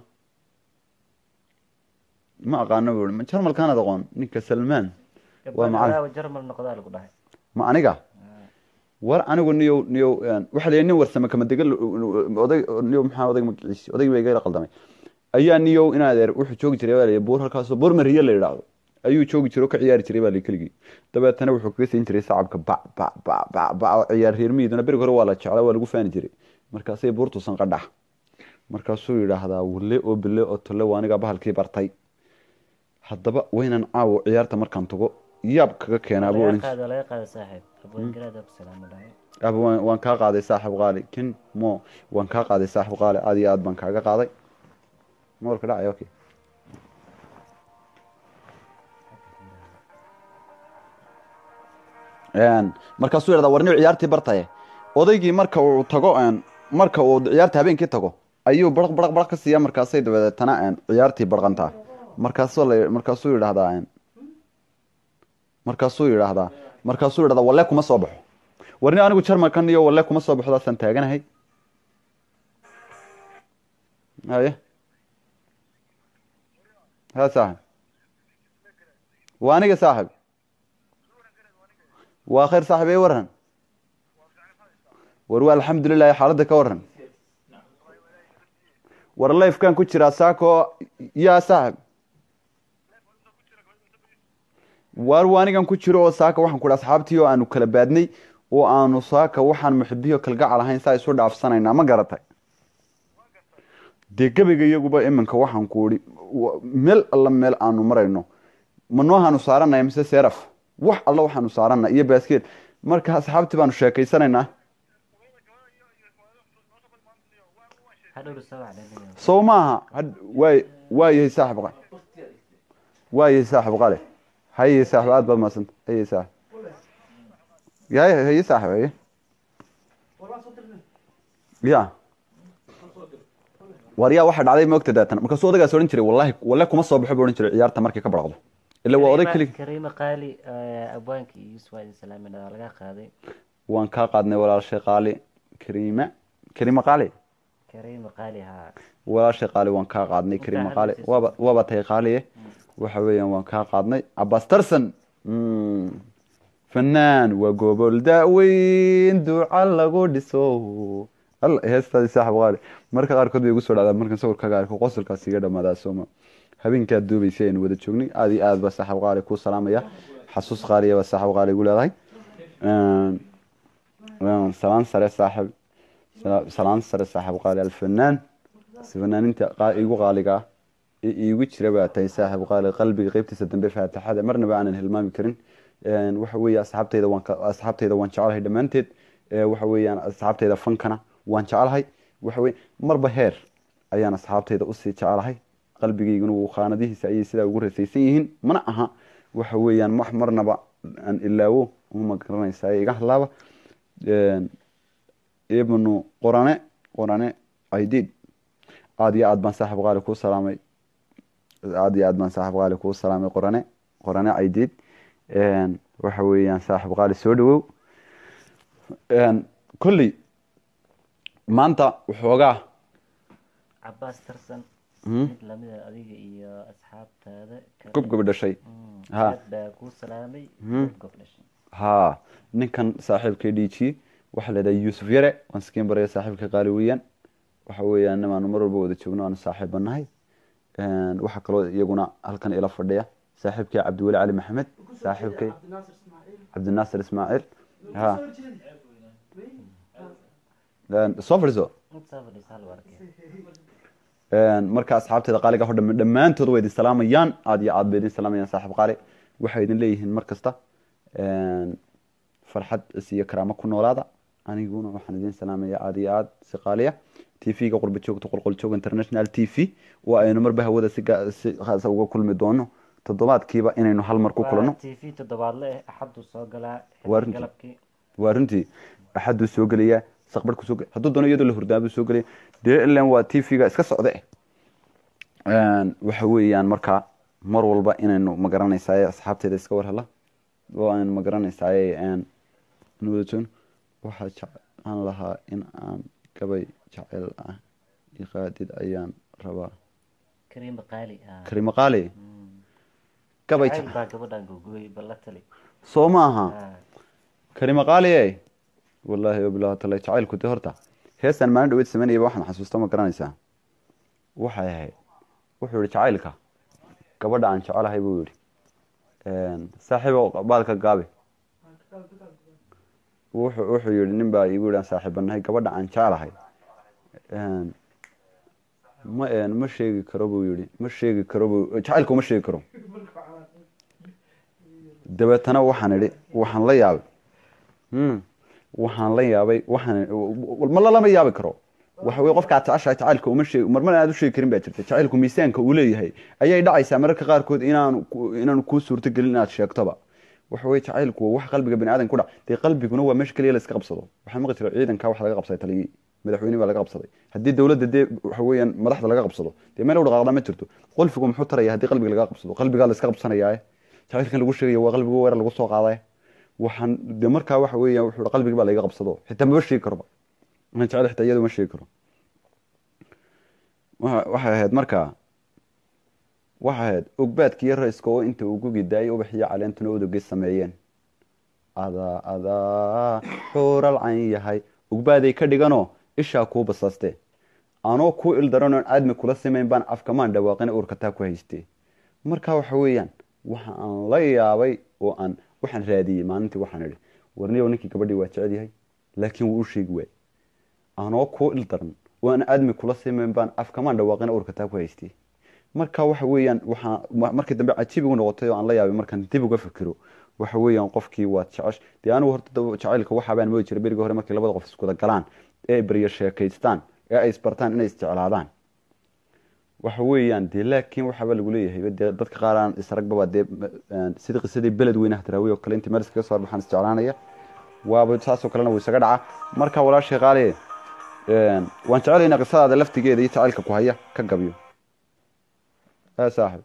ma aqaano buu ma jarmalkaanaad aqoon ninka salmaan Waa macallin. gabadha jarmal noqdaa lagu dhahay ma aniga war anigu niyow niyow een, waxaa la yidhi nin warsame kama dega oday niyow maxaa odayga magaciisi odayga baa igala qaldamay ayaa niyow in adeer wuxuu joogi jiray baa la yidhi buur halkaasoo buur mariye la yidhaahdo ayuu joogi jiray oo ka ciyaari jiray baa la yidhi keligii dabeetana wuxuu kaga siin jiray sacabka bac bac bac bac bac oo ciyaar reer miiduna beriga hore waa la jeclaa waa lagu faani jiray markaasay buurtuusan qadhax markaasuu yidhaahdaa wille oo bille oo tolle waa anigaa bahalkii bartay haddaba waynan caawo ciyaarta markaan tago yaab kaga keenaa buu laga odhan jiray qaado laga qaado saaxiib abwaan garaad ku salaamo dhahay aba waan waan kaa qaaday saaxib qaali kin mo waan kaa qaaday saaxib qaali aad iyo aad baan kaaga qaaday moolka dhacay okay Een, markaasuu yidhahdaa warniw ciyaartii bartaye odaygii marka uu tago een, marka uu ciyaarta habeenkii tago ayuu baraq baraq baraq ka siiya markaasay dabadeetana een, ciyaartii barqantaa markaasuu la markaasuu yidhahdaa een, markaasuu yidhaahdaa markaasuu yidhahdaa walle kuma soo baxo warni anigu jarmalkan iyo walle kuma soo baxdaasaan taaganahay haye ha saaxib waa aniga saaxib waa khayr saaxib ee waran war waa alxamdulilahi xaaladda ka waran war lifekan ku jiraa saako yaa saaxib waar waa anigan ku jiro oo saaka waxaan ku asxaabtii oo aanu kala baadnay oo aanu saaka waxaan muxibiyo kalgacal ahayn saa isu dhaafsanaynaa ma garatay dee gebiga iyaguba iminka waxaan ku ihi meel alla meel aanu marayno ma noohaanu saaranaya mise seraf wax alla waxaanu saarana iyo baaskeed marka asxaabtii baanu sheekaysanaynaa hadhowna soo wacdanayo soo maaha had- waay waayahay saaxib qa waayahay saaxib qale haye saaxib aad baad mahadsanta haye saaxib yahay haye saaxib haye Walaan soo dirnay. ya waryaa waxaa dhacday moogta daatan markaasuu odagaas odhan jiray wallahi walle kuma soo baxo buu odhan jiray ciyaarta markay ka baraqdo ila waa oday kelig kariima qaali eh, abwaanka iyo yusuf waa idin salaamin waa laga qaaday waan kaa qaadnay walaashay qaali kariima kariima qaali kariima qaali haa walaashay qaali waan kaa qaadnay kariima qaali waaba waaba tahay qaaliye waxa weeyaan waan kaa qaadnay cabaas tarsan Mm. fanaan waa gobol daaweyn duca lagu dhiso alla heestaadi saaxib qaali marka qaarkood bay igu soo dhacdaa markan sawirkaaga arko qosolkaas iga dhamaadaa sooma habeenkaad duubaysay aynu wada joognay aad iyo aad baa saaxib qaali kuu salaamaya xasuus qaaliya baa saaxib qaali igu leedahay Een, een, salaan sare saaxib sala- salaan sare saaxib qaali alfanaan fanaaninta qaa- igu qaaliga ah ee iigu jira baa tahay saaxib qaali qalbiga qeybtiisa dambe faataxada marnaba aanan hilmaami karin Een, waxa weeye asxaabtayda waan ka- asxaabtayda waan jecelahay dhammaanteed Ee, waxa weeyaan asxaabtayda fankana waan jecelahay waxa weye marba heer ayaan asxaabtayda usii jecelahay qalbigayguna wuu khaanadihiisa ayay sidaa ugu rasaysan yihiin mana aha waxa weeyaan wax marnaba aan ilaawo uma garanaysaa iga hadlaaba Een, ibnu qorane qorane aidiid aada iyo aad baan saaxib qaali kuu salaamay aada iyo aad baan saaxib qaali kuu salaamay qorane qorane aidiid Een, waxa weeyaan saaxib qaali soo dhawow Een, kolley maanta waxoogaa cabaas tarsan Mhm. mid lamida adiga iyo asxaabtaada kale. gobgobi dhashay Mm, Ha. aad baa kuu salaamay Mhm. gobgob dhashay haa ninkan saaxiibkay dhiijiye waxaa la yidhaha yuusuf yare waan iskiin baraya saaxiibka qaali weeyaan waxa weeyaan nimaanu mar walba wada joogno aanu saaxiiba nahay Een, waxaa kaloo iyaguna halkan ila fadhiya saaxiibkay cabdiweli cali maxamed saaxiibkay Cabdinaasir Ismaaciil. cabdinaasir ismaaciil Lagu Ha. soo horjeedi. Wey. Een, soo fadhiiso intaa fadhiisa hal warkee Een, marka asxaabteeda qaaliga ho dham- dhammaantood way idin salaamayaan aad iyo aad bay idin salaamayaan saaxiib qaali waxay idin leeyihiin mar kasta Een, farxad is iyo karaamo ku noolaada aniguna waxaan idin salaamaya aad iyo aad si qaaliya t v-ga qurba joogta qolqol joog international t v oo aynu marba hawada si ga- si khaasa uga kulmi doono toddobaadkiiba inaynu hal mar ku kulanno t v toddobaadle eh axaduu soo galaa Waa xilli runtii. galabkii waa runtii axaduu soo gelaya saqbar kusoo gel hadduu doono iyadoo la hurdaabuu soo gelaya dee ilan waa t v-ga iska socde Een, waxa weeyaan markaa mar walba inaynu magaranaysaay asxaabteeda iska war hela oo aynu magaranaysaay wada joogno waxaa jeclaan lahaa in aan gabay jecel ah iqaadid ayaan rabaa kariima qaali haa karimo qaali Mm. gabay jacayl jecel baa gabadhan gogooy balla tali soo maaha Haa. karimo qaali e wallaahi wabilahi taala jacaylku de horta heestan maalin dhaweyd samaynayaba waxaan xasuusta ma garanaysaa waxay ahayd wuxuu yihi jacaylka gabadha aan jecelahay buu yihi saaxiibo baalka gaabi wuxuu wuxuu yihi nin baa igu yihi aan saaxiibanahay gabadha aan jecelahay Een, ma een, ma sheegi karo buu yihi ma sheegi karo buu jacaylka uma sheegi karo dabeetana waxaan idhi waxaan la yaabay Hmm. waxaan la yaabay waxaan ma lalama yaabi karo waxa weye qofka aad jeceshahay jacaylka uma sheeg marmar aad u sheegi karin baa jirta jacaylku miisaanka uu leeyahay ayay dhacaysaa mararka qaarkood inaanu ku- inaanu kuu suurtagelin inaad sheegtoba waxa weye jacaylku waa wax qalbiga bani aadan ku dhac dee qalbiguna waa meesha keliya la iska qabsado waxaa maqli jira ciidanka wax laga qabsaday taliyii madaxweyne baa laga qabsaday haddii dowladda dee waxa weeyaan madaxda laga qabsado dee meel u dhaqaaqda ma jirto qolfigu muxuu taraya haddii qalbiga laga qabsado qalbigaa la iska qabsanayaaye jacaylkan lagu sheegaya waa qalbiga weerar lagu soo qaadaye waxaan de markaa waxa weeyaan wuxuu yihi qalbiga baa laga qabsado xitaa maba sheegi karoba waxaan jecel xitaa iyadu ma sheegi karo Waxa- waxay ahayd markaa waxay ahayd ogbaadkiiyo rayska oo inta uu gugi daayay ubaxiyo caleentuna odogay sameeyeen adaa adaa xuural cayn yahay ogbaaday ka dhiganoo ishaa kuu basaaste anoo kuu ildaranoon aadmi kula simayn baan afkamaan dhawaaqin uurkataa ku haystee marka waxa weeyaan waxa aan la yaabay oo aan waxaan raadiyey maalintii waxaan idhi warniyow ninkii gabadhii waa jecel yahay laakiin wuu u sheegi waay anoo kuu ildaran oo aan aadmi kula simayn baan afkamaan dhawaaqin uurkataa ku haystee marka waxa weeyaan waxaa ma- markii dambe cajiib igu noqotay oo aan la yaabay markaan dib uga fikiro waxa weeyaan qofkii waad jecesh dee anigu horta da- jacaylka waxaabaan moodi jiray berigii hore markii labada qof iskuda galaan ee ay beryo sheekaystaan ee ay isbartaan inay isjeclaadaan waxa weeyaan dee laakiin waxaaba lagu leeyahay dee dadka qaar aan isragbaba dee m- sidii qisadii beled weynaha daraawi oo kale intii meel iskaga soo horbaxaan isjeclaanaya waaba saasoo kalena wuu isaga dhacaa marka walaashay qaaliye waan jecelaynaa qisadaada laftigeeda iyo jacaylka ku haya ka gabyo haa saaxib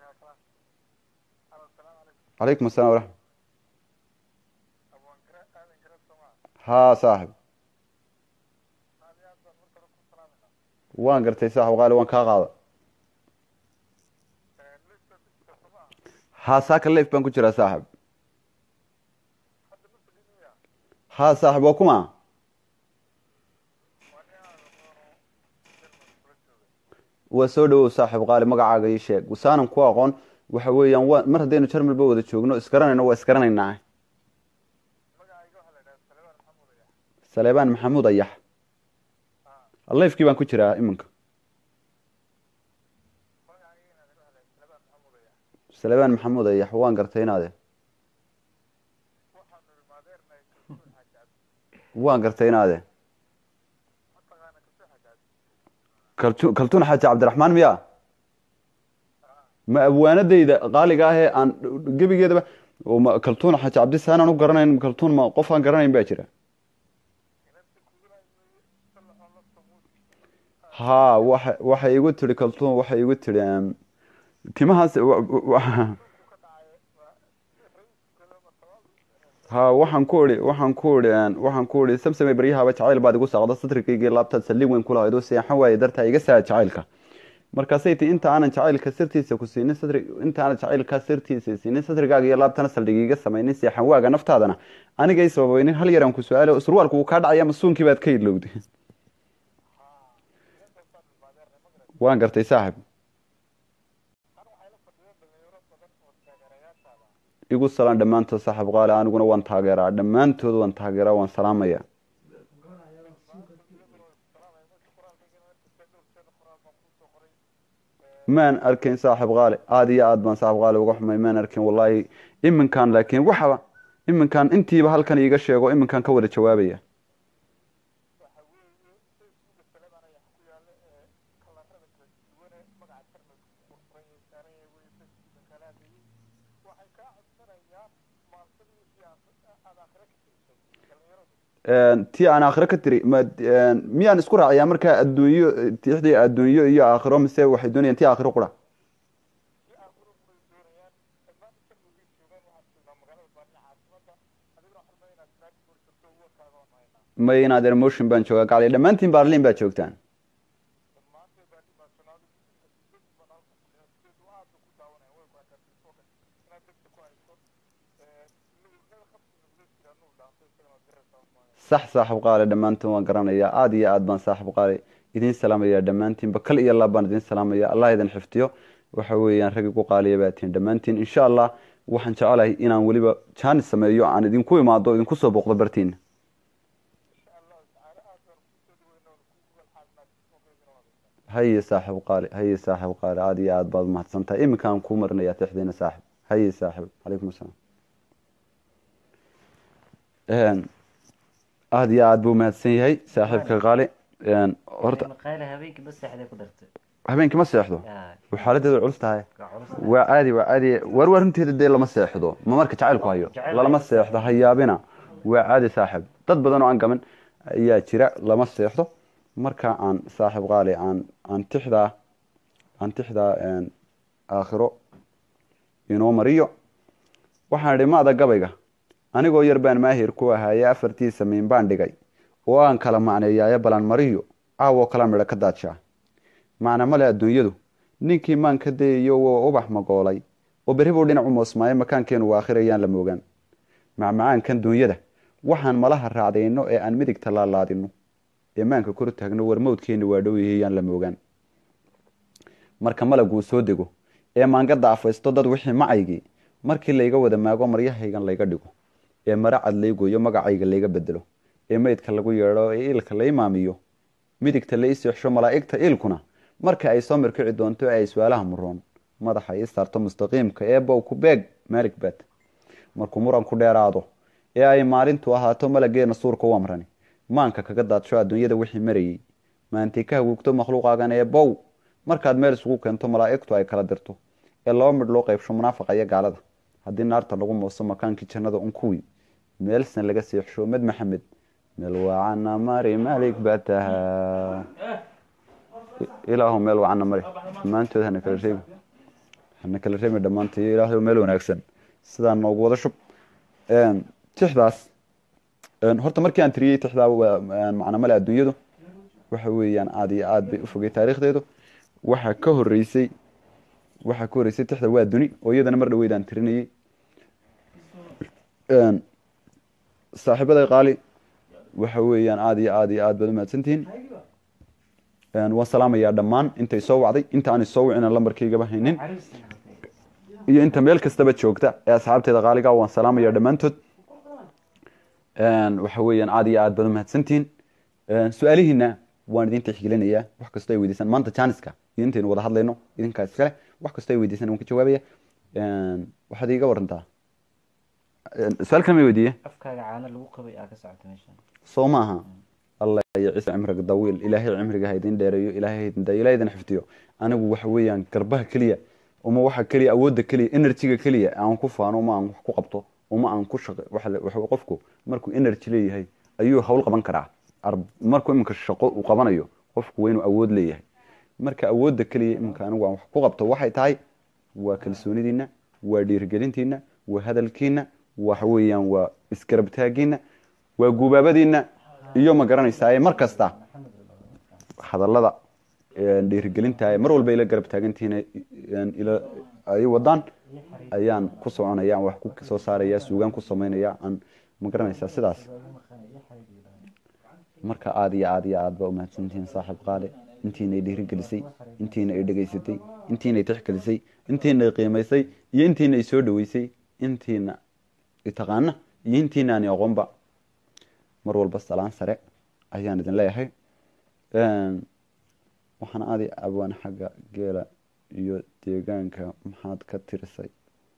calaykum assalam waraxmat haa saaxib waan gartay saaxib qaali waan kaa qaada haa saaka leif baan ku jiraa saaxib haa saaxib waa kuma waa soo dhawow saaxib qaali magacaaga ii sheeg wasaanan ku aqoon waxa weeyaan waa mar haddaynu jarmalba wada joogno isgaranayno waa isgaranaynaa saleebaan maxamuud ayax leifkii baan ku jiraa iminka saleebaan maxamuud ayax waan gartay inaade waan gartay inaade kaltu kaltuun xaaji cabdiraxmaan miya ma abwaanadayda qaaliga ahee aan gebigeedaba oo ma kaltuun xaaji cabdisaan aan u garanayn kaltuun ma qof aan garanayn baa jira haa waxa waxay igu tiri kaltuun waxay igu tiri em, timahaas wa- wa- haa waxaan ku idhi waxaan ku idhi em, waxaan ku idhi samsame baryahaba jacayl baad igu saaqda satrigayga laabtaad saldhig weyn kulahayd oo seexan waaye dartaa iga saa jacaylka markaasay ti inta aanan jacaylka sirtiisa ku siinin satri inta aanan jacaylka sirtiisa siinin satrigaaga iyo laabtana saldhig iga samaynin seexan waaga naftaadana anigay sababaynin hal yaraan ku su-aalo surwaalku wuu kaa dhacaya masuunkii baad ka ilowday waan gartay saaxib igu salaan dhammaantood saaxib qaali aniguna waan taageeraa dhammaantood waan taageeraa waan salaamaya maan arkin saaxib qaali aada iyo aad baan saaxib qaali uga xumay maan arkin wallaahi iminkan laakiin waxaba iminkan intiiba halkan iiga sheego iminkan ka wada jawaabaya tii aan aakhiro ka tiri ma miyaan isku raacayaa markaa adduunyo tixdii adduunyo iyo aakhiro mise waxay doonayaan tii aakhiro qura may inaad emotion baan joogaa gacli dhammaantiin baarliin baa joogtaan sax saaxib qaali dhammaantiin waan garanayaa aada iyo aad baan saaxib qaali idiin salaamayaa dhammaantiinba kal iyo laab baan idiin salaamaya allah idin xifdiyo waxa weeyaan rag igu qaaliya baa tihin dhammaantiin insha allah waxaan jecelahay inaan weliba jaanis sameeyo aan idinku imaado o idinku soo booqdo bartiina haye saaxib qaali haye saaxib qaali aada iyo aad baad umahadsan tahay iminkaan kuu marinayaa tixdiina saaxib haye saaxib calaykum asalaam aada iyo aad buu mahadsan yahay saaxiibka qaali horta qayle habeenkii ba seexday ku dartay habeenkii ma seexdo yaa way xaaladeedu culus tahay waa culus waa caadi waa caadi war war runteeda dee lama seexdo ma marka jacaylku hayo Jacayl lalama hayo. seexdo ha yaabina waa caadi saaxib dad badan oo aan gaman ayaa jira lama seexdo marka aan saaxib qaali aan aan tixdaa aan tixdaa een, aakhiro inoo mariyo waxaan idhi maada gabayga anigoo yar baan maahir ku ahaaye afartiisa miin baan dhigay oo aan kala macneeyaaye balan mariyo caawoo kala midho ka daadshaa macna male adduunyadu ninkii maan ka dayayo waa ubax magoolay oo berri buu dhinac u moosmaaye makaankeenu waa akhirayaan la moogaan macmacaankan duunyada waxaan malaha raacdayno ee aan midigta laalaadino ee maanka kor taagno war mawdkeenu waa dhow yahayaan la moogaan marka malaguu soo dego ee maangada afaysto dad wixii macaygii markii layga wada maago maryahaygan layga dhigo ee mara cad laygoyo magacayga layga bedelo ee meydka lagu yeedho ee iilka lay maamiyo midigta la iseexsho malaa'igta iilkuna marka ay soo mirkici doonto ee ay su-aalaha muroon madaxa ii saarto mustaqiimka ee bow ku beeg maalig baad markuu muranku dheeraado ee ay maalintu ahaato malageena suurka u amrani maanka kaga daadsho adduunyada wixii marayey maantay ka haguugto makhluuqaagan ee bow markaad meel isugu keento malaa'igtu ay kala dirto ee laba midh loo qaybsho munaafaqa iyo gaalada haddii naarta lagu mooso makaankii jannada un kuwii meelsan laga seexsho med maxamed meel waacana mari malik baa tahaa ilaahu meel waacana mari dhammaantood hana kala reebi hana kala reebi dhammaantood ilaahay meel wanaagsan sidaa noogu wada shub tixdaas horta markii aan tiriyey tixdaa macna male adduunyadu waxa weeyaan aad iyo aad bay u fogay taariikhdeedu waxaa ka horeysay waxaa ka horeysay tixda waa duni oo iyadana mar dhaweyd aan tirinayey saaxiibaday qaali waxa weeyaan aad iyo aad iyo aad baad umahadsantihiin waan salaamayaa dhammaan intay soo wacday inta aan isoo wicina lambarkaygaba haynin iyo inta meel kastaba joogta ee asxaabteeda qaaliga waan salaamayaa dhammaantood waxa weeyaan aad iyo aad baad umahadsantihiin su-aalihiina waan idin tixgelinayaa wax kastoo ay weydiisaan maanta janiska iyo intaynu wada hadlayno idinkaa iskale wax kastoo ay weydiisaan waan ka jawaabaya waxaad iiga warantaa su-aal kale ma weydiiye afkaaga caano lagu qabay aa ka socota meeshan soo maaha allah iyo ciise cimriga dawiil ilaahay cimriga ha idin dheereeyo ilaahay ha idin dayo ilaahay idin xifdiyo anigu waxa weeyaan garbaha keliya uma waxa keliya awoodda keliya energyga keliya aan ku faano uma aan wax ku qabto uma aan ku shaqo waxa waxa qofku markuu energy leeyahay ayuu hawl qaban karaa markuu iminka shaqo uu qabanayo qofku waa inuu awood leeyahay marka awoodda keliya iminka anigu aan wax ku qabto waxay tahay waa kalsoonidiina waa dhiirigelintiina waa hadalkiina waxa weeyaan waa isgarabtaagiina waa gubaabadiina iyo ma garanaysaa mar kasta hadallada dhiirigelinta mar walba ila garab taagantihiin ila ay wadaan ayaan ku soconaya aan wax ku soo saaraya suugaan ku samaynaya aan ma garanaysaa sidaas marka aada iyo aada iyo aad baa umahadsantihiin saaxiib qaale intiinay dhiirigelisay intiina ay dhegaysatay intiinay tixgelisay intiina ay qiimaysay iyo intiina ay soo dhaweysay intiina taqaana iyo intiina aan aqoonba mar walba salaan sare ayaan idin leeyahay waxaan aadi abaan xagga geela iyo deegaanka maxaad ka tirisay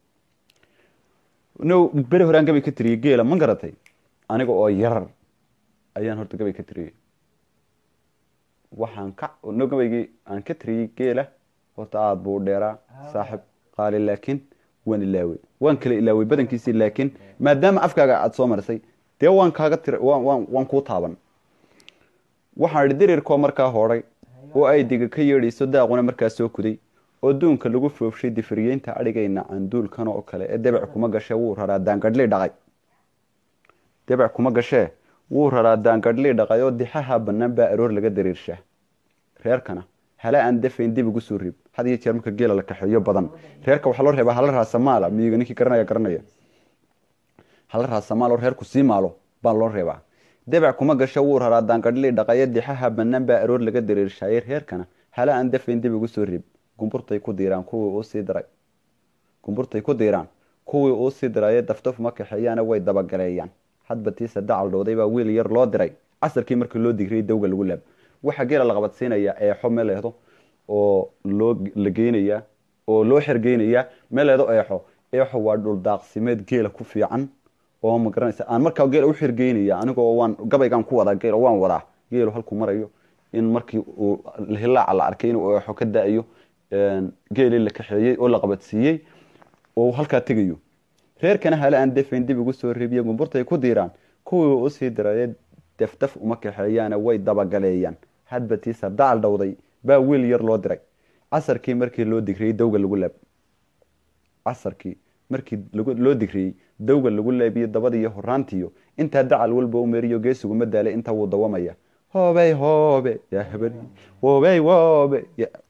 no beri horaan gabay ka tiriyey geela ma garatay aniga oo yarar ayaan horta gabay ka tiriyey waxaan ka no gabaygii aan ka tiriyey geela horta aada buu dheeraa saaxib qaali laakiin waan ilaawey waan kala ilaawey badankiisii laakiin maadaama afkaaga aada soo marisay dee waan kaaga tira waan waan kuu taaban waxaan idhi dirirkoo markaa hoodhay oo ay diga ka yeedhayso daaquna markaa soo kuday oo duunka lagu foofshay difriyeynta adhigayna canduulkan oo kale ee debec kuma gashee wuu raraa daangadhlii dhaqay debec kuma gashee wuu raraa daangadhlii dhaqay oo dixaha bannaan baa aroor laga dariirshaa reerkana hala aan dafayn dib igu soo rib had iyo jeer marka geela la kaxeeyo badan reerka waxaa loo reebaa hala raasamaala miyiga ninkii garanaya garanaya hala raasamaal oo reerku sii maalo baa loo reebaa debec kuma gasho wuu raraa daangadhlii dhaqayo dixaha bannaan baa aroor laga dariirshaayey reerkana hala aan dafayn dib igu soo rib gumburtay ku diiraan kuwii uu sii diray gumburtay ku diiraan kuwii uu sii diraye daftaf ma kaxeeyaana way dabagaleeyaan hadba tiisa dacal dhowday baa wiil yar loo diray casarkii markii loo digriyay dawga lagu laab waxaa geela la qabadsiinayaa eexo meleedo oo loo la geynayaa oo loo xergeynayaa meleedo eexo eexo waa dhul daaqsimeed geela ku fiican oo ma garanaysa aan markaa geela u xergeynaya anigoo waan gabaygaan ku wadaa geelo waan wadaa geelu halkuu marayo in markii uu hilaaca la arkay inuu eexo ka da-ayo geelii la kaxeeyey oo la qabadsiiyey oo halkaa tegayo reerkana hala aan defayn dib igu soo reebiye gumburtay ku diiraan kuwii usii diraye deftaf uma kaxeeyaana way dabagaleeyaan hadba tiisa dacal dhowday baa wiil yar loo diray casarkii markii loo digriyey dawga lagu laab casarkii markii loo digriyey dawga lagu laabiyo dabadiiyo horaantiyo intaa dacal walba u meriyo geesiguma daale intaa wuu dawamaya hoobey hoobe yaa habari woobey woobe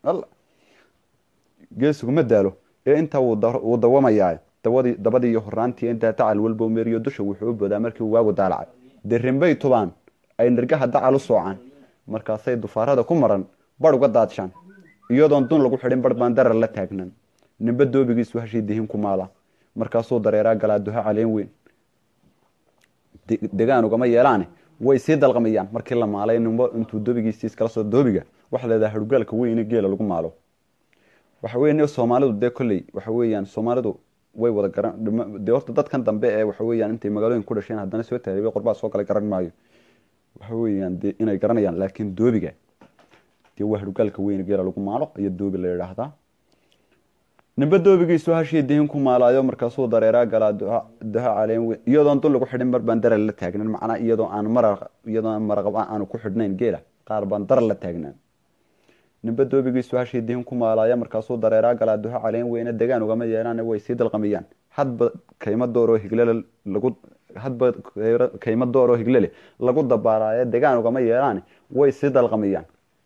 geesiguma daalo ee intaa wuu dawamayaa dabadii dabadii iyo horaantii intaa dacal walba u meriyo dusha wuxuu u boodaa markii uu waagu daalacay derinbay tubaan ay nirgaha dacal u soocaan markaasay dufaarada ku maran bar uga daadshaan iyadoon dun lagu xidhin bar baan darar la taagnan nimbe doobigiisu hashii dihin ku maala markaasuu dareeraa galaa duha caleen weyn degaan ugama yeelaane way sii dalqamayaan markii la maalay nimbo intuu doobigiisii iskala soo doobiga waxa leedaha harugaalka weyne geela lagu maalo waxa weeye soomaalidu dee kolley waxa weeyaan soomaalidu way wada garan dhima- dee horta dadkan dambe ee waxa weeyaan intay magaalooyin ku dhasheen haddana soo taariibay qorbaa soo kale garan maayo waxa weeyaan dee inay garanayaan laakiin doobiga dee waa harugaalka weyne geela lagu maalo iyo doobi la yidhaahdaa nimbe doobigiisu hashii dihin ku maalaayo markaasuu dareeraa galaa duha duha caleen weyn iyadoon dul lagu xidhin mar baan daral la taagnan macnaa iyadoo aan maraq iyadoo aan maraqab aanu ku xidhnayn geela qaar baan daral la taagnaan nimbe doobigiisu hashii dihin ku maalaaya markaasuu dareeraa galaa duha caleen weyne degaan ugama yeelaan way sii dalqamiyaan hadba kayma dooroo higlele lagu hadba kayra- kayma dooroo higlele lagu dabaaraayo degaan ugama yeelaan way sii dalqamiyaan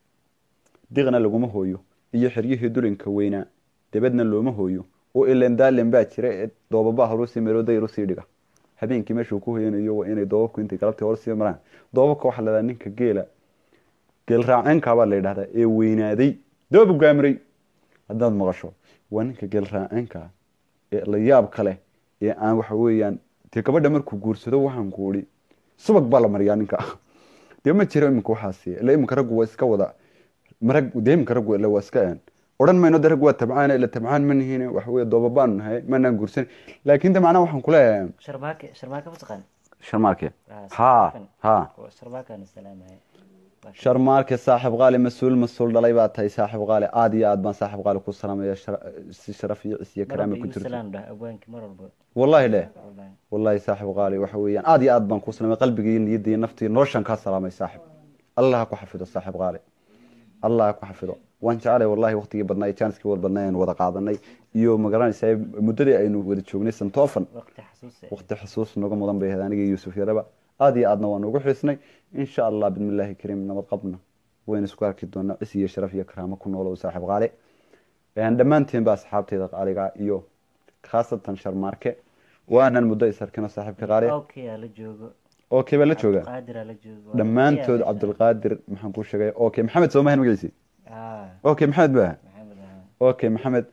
diqna laguma hooyo iyo xiryihii dulinka weynaa debedna looma hooyo oo ilan daalin baa jira ee doobaba horusii melooday rusii dhiga habeenkii meeshuu ku hoyanayo waa inay doobabku intay galabtii horsii maraan doobabka waxaa la dhahdaa ninka geela geel raaceenka baa la yidhahdaa ee weynaaday doobu gaamray haddaad maqasho waa ninka geel raaceenka ee la yaab kale ee aan waxa weeyaan dee gabadha markuu guursado waxaan ku idhi subag baa la mariyaa ninka dee ma jiro iminka waxaasi ila iminka raggu waa iska wada marag dee iminka raggu ila waa iska een odhan mayno de rag waa tabcaan ila tabcaan ma nihiin waxa weeye dooba baanu nahay manaan guursan laakiin de macnaha waxaan kuleeyahay sharmaake sharmaake ma taqaan sharmaarke Ah, ha sharmaakan. ha Waa sharmaakaana salaamaya Laakiin- sharmaarke saaxib qaali mas-uul mas-uul dhalay baa tahay saaxib qaali aad iyo aad baan saaxib qaali ku salaamaya shara- si sharaf iyo cis iyo mar karaama walba ku igu jirto salaam dhah abwaankii mar walba wallahi leh Wallahi. wallahi saaxib qaali waxa weeyaan aad iyo aad baan ku salaamay qalbigii niyadii naftii noloshan kaa salaamay saaxib allah ha ku xafido saaxib qaali allah ha ku xafido waan jeclay wallahi waqtigii badnaa iyo jaaniskii wada badnaa aynu wada qaadanay iyo magaranaysaa muddadii aynu wada joognay santoofan waqti xasuus eh. waqti xusuus noga mudan bay ahayd aniga iyo yuusuf yaraba aad iyo aadna waan ugu xiisnay insha allah bismillaahi kariim nabad qabna waynu isku arki doonaa cis iyo sharaf iyo karaamo ku noolow saaxiib qaali Een, dhammaantiin ba asxaabteyda qaaliga iyo khaasatan sharmaarke waanan muddo is arkino saaxiibka qaali okay aa la joogo okay baa la jooga Cabdiqaadir aa la joogo dhammaantood Waa- cabdulqaadir maxaan kuu sheegay okay maxamed soo mahan magaciisi ah okay maxamed ba maxamed ah okay maxamed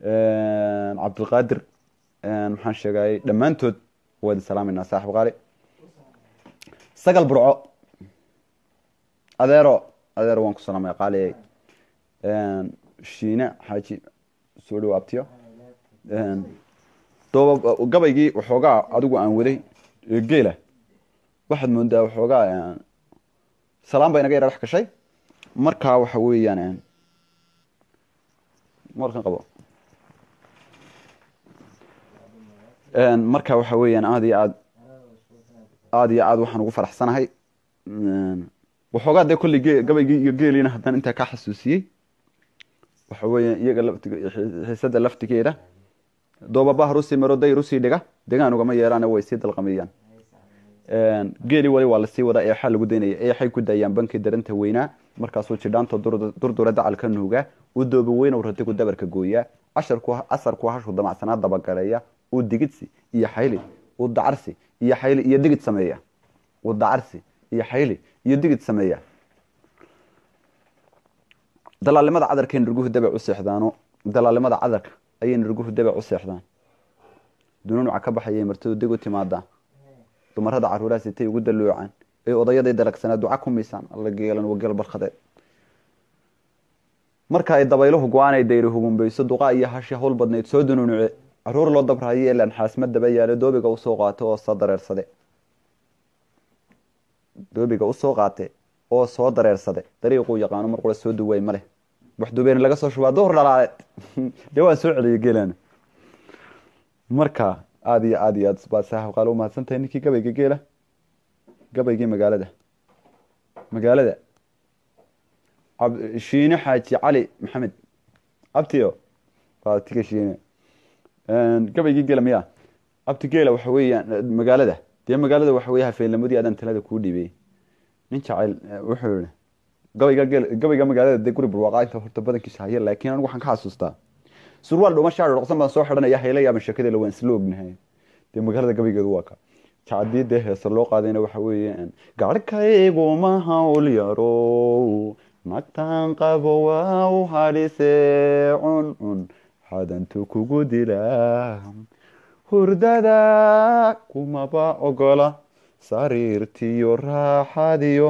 een, cabdulqaadir een, maxaan sheegay dhammaantood waad salaameynaa saaxib qaali sagal burco adeero adeero waan ku salaamaya qaali Een, shiine xaaji soo dhow abtiyo Een, dooba gabaygii waxoogaa adigu aan waday ee geela waxaad moodaa waxoogaa een, salaam baa inaga yara dhex gashay markaa waxa weeyaan een, markan qabo Een, marka waxa weeyaan aad iyo aad aad iyo aad waxaan ugu faraxsanahay Een, waxoogaa dee kolley ge- gabaygii iyo geeliina haddaan intaa ka xasuusiyey waxa weeyaan iyaga laftiga xiisada laftigeeda doobaba rusii maro day rusii dhiga degaan ugama yeeraane way sii dalqamiyaan Een, geeli wali waa lasii wadaa eexaa lagu daynaya eexay ku daayaan bankii daranta weynaa markaasuu jidhaanto dur- durdura dacalka nuugaa u dooba weynow ratigu dabarka gooyaa casharku asarku hashu damacsanaa dabagaleeya uu digidsi iyo xayli uu dacarsi iyo xayli iyo digid sameeya uu dacarsi iyo xayli iyo digid sameeya dalaalimada cadarkay nirguhu dabac u seexdaano dalaalimada cadarka ayay nirguhu dabac u seexdaan dunuunuca ka baxayay martadu deg u timaadaa dumarada caruuraha sitay ugu daluucaan ee odayaday dalagsanaa duca ku miisaan alla geelan wageel barkhadeed marka ay dabayluhu go-aan ay dayri hugumbayso duqa iyo hashi hawl badnayd soo dunuunuce caruur loo dabraayo elaan xaasma daba yaale doobiga usoo qaato oo soo dareersade doobiga usoo qaate oo soo dareersade dariiquu yaqaano mar qura soo duway ma leh wax dubeyn laga soo shubaa duhur dhalaaleed dee waan soo celiyay geelaan marka aada iyo aada iyo aad baad saaxib qaale u mahadsantahay ninkii gabayga geela gabaygii magaalada magaalada Cab- shiine xaaji cali maxamed abtiyo waa tiga shiine Een, gabaygii geela miya abti geela waxa weeyaan eh, magaalada dee magaalada waxa weeye hafeenlamadii aadaan talada kuu dhiibay nin jacayl eh, wuxuu yihi gabayga geel gabayga magaalada dee guri barwaaqaa inta horta badankiisa haya laakiin anigu waxaan ka xasuustaa surwaal dhuuma shaar dhoqsan baan soo xidhanaya hayla yaaban sheekadela waan isla ognahay dee magaalada gabaygeedu waa ka jacadii dee heesa loo qaadayna waxa weeye garhkaygu ma hawl yaro nagtaan qabo waa u hadhisee cuncun xadantu kugu dilaa hurdada kumaba ogola sariirtiyo raaxadiyo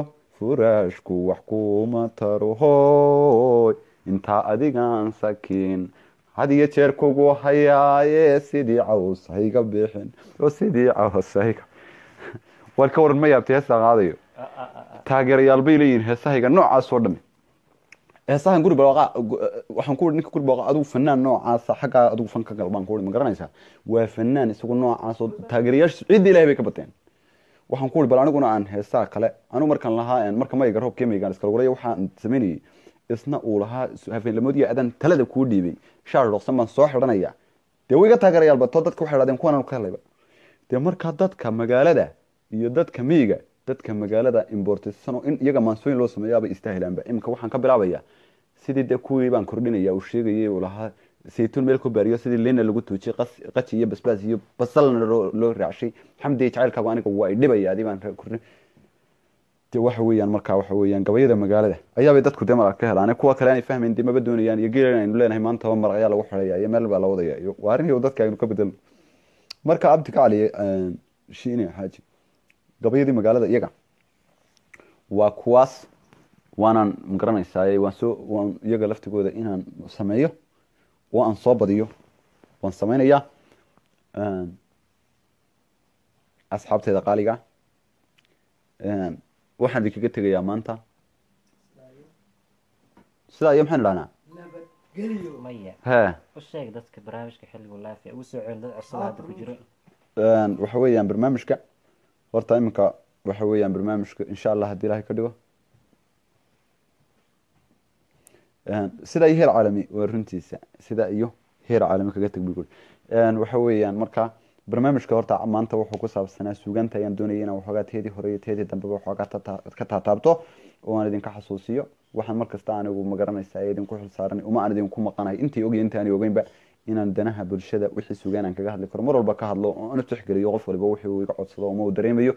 furaashku wax kuma taro hooy intaa adigaan sakiin had iyo jeer kugu hayaaye sidii caws hayga bixin oo sidii caws hayga war ka waran ma yaabtay heestaa qaadayo Ah, ah, ah, ah. taageerayaal bay leeyihiin heesahayga noocaas oo dhami heesahan guri barwaaqa waxaan ku ninka guri barwaaqa adigu fanaan noocaasa xaggaa adigu fanka gal baan ku ma garanaysaa waa fanaan isagu noocaas oo taageerayaashiisu cidda ilahay bay ka bateen waxaan ku uri bal aniguna aan heesaa kale anigu markaan lahaa marka mayga roobkee maygaan iskala guraya waxaan samaynayay isna uu lahaa hafeenlamoodiya adan talada kuu dhiibay shaar dhoksan baan soo xidhanaya dee way iga taageerayaal bato dadka waxay dhahdeen kuwan ka helayba dee markaa dadka magaalada iyo dadka miyiga dadka magaalada importisano in iyaga maansooyin loo sameeyaabay istaahilaanba iminka waxaan ka bilaabaya sidii dee kuwii baan kordhinaya uu sheegayay uu lahaa saytuun meel ku baariyo sidii lina lagu tuujiyey qas- qaji iyo basbaas iyo basalna loo loo raacshay xamdi jacaylkaagu aniga waa idhibaya adii baan kordhin de waxa weeyaan markaa waxa weeyaan gabayada magaalada ayaabay dadku dee marag ka helaan kuwa kale aanay fahmayn dee maba doonayaan iyo geelan aynu leenahay maanta ba maraq ayaa lagu xidhaya iyo meel baa la wadaya iyo waa arrin iyo dadka aynu ka bedelno marka abdi kacali shiine xaaji gabayadii magaalada iyaga waa kuwaas waanaan magaranaysaa waan soo waan iyaga laftigooda inaan sameeyo oo aan soo badiyo waan samaynayaa asxaabteeda qaaliga waxaan idinkaga tegayaa maanta sidaa iyo maxaan idhahnaa nabadgelyo maya he u sheeg dadka barnaamijka xilligu laafiya ugu soo celi dad cusub hadda ku jiro waxa weeyaan barnaamijka horta iminka waxa weeyaan barnaamijka insha allah haddii ilaahay ka dhigo sida iyo heer caalami waa runtiisa sida iyo heer caalami kaga teg bui waxa weeyaan marka barnaamijka horta maanta wuxuu ku saabsanaa suugaanta ayaan doonaya inaan waxoogaa teedii hore iyo teedii dambeba waxoogaa tata- ka taataabto oo aan idinka xasuusiyo waxaan markasta anigu magaranaysaa ee idinku xilsaaran uma aan idinku maqanahay intii ogay intaani ogeynba inaan danaha bulshada wixii sugaan aan kaga hadli karo mar walba ka hadlo oo aan u tixgeliyo qof waliba wixii uu iga codsado uma uu dareemayo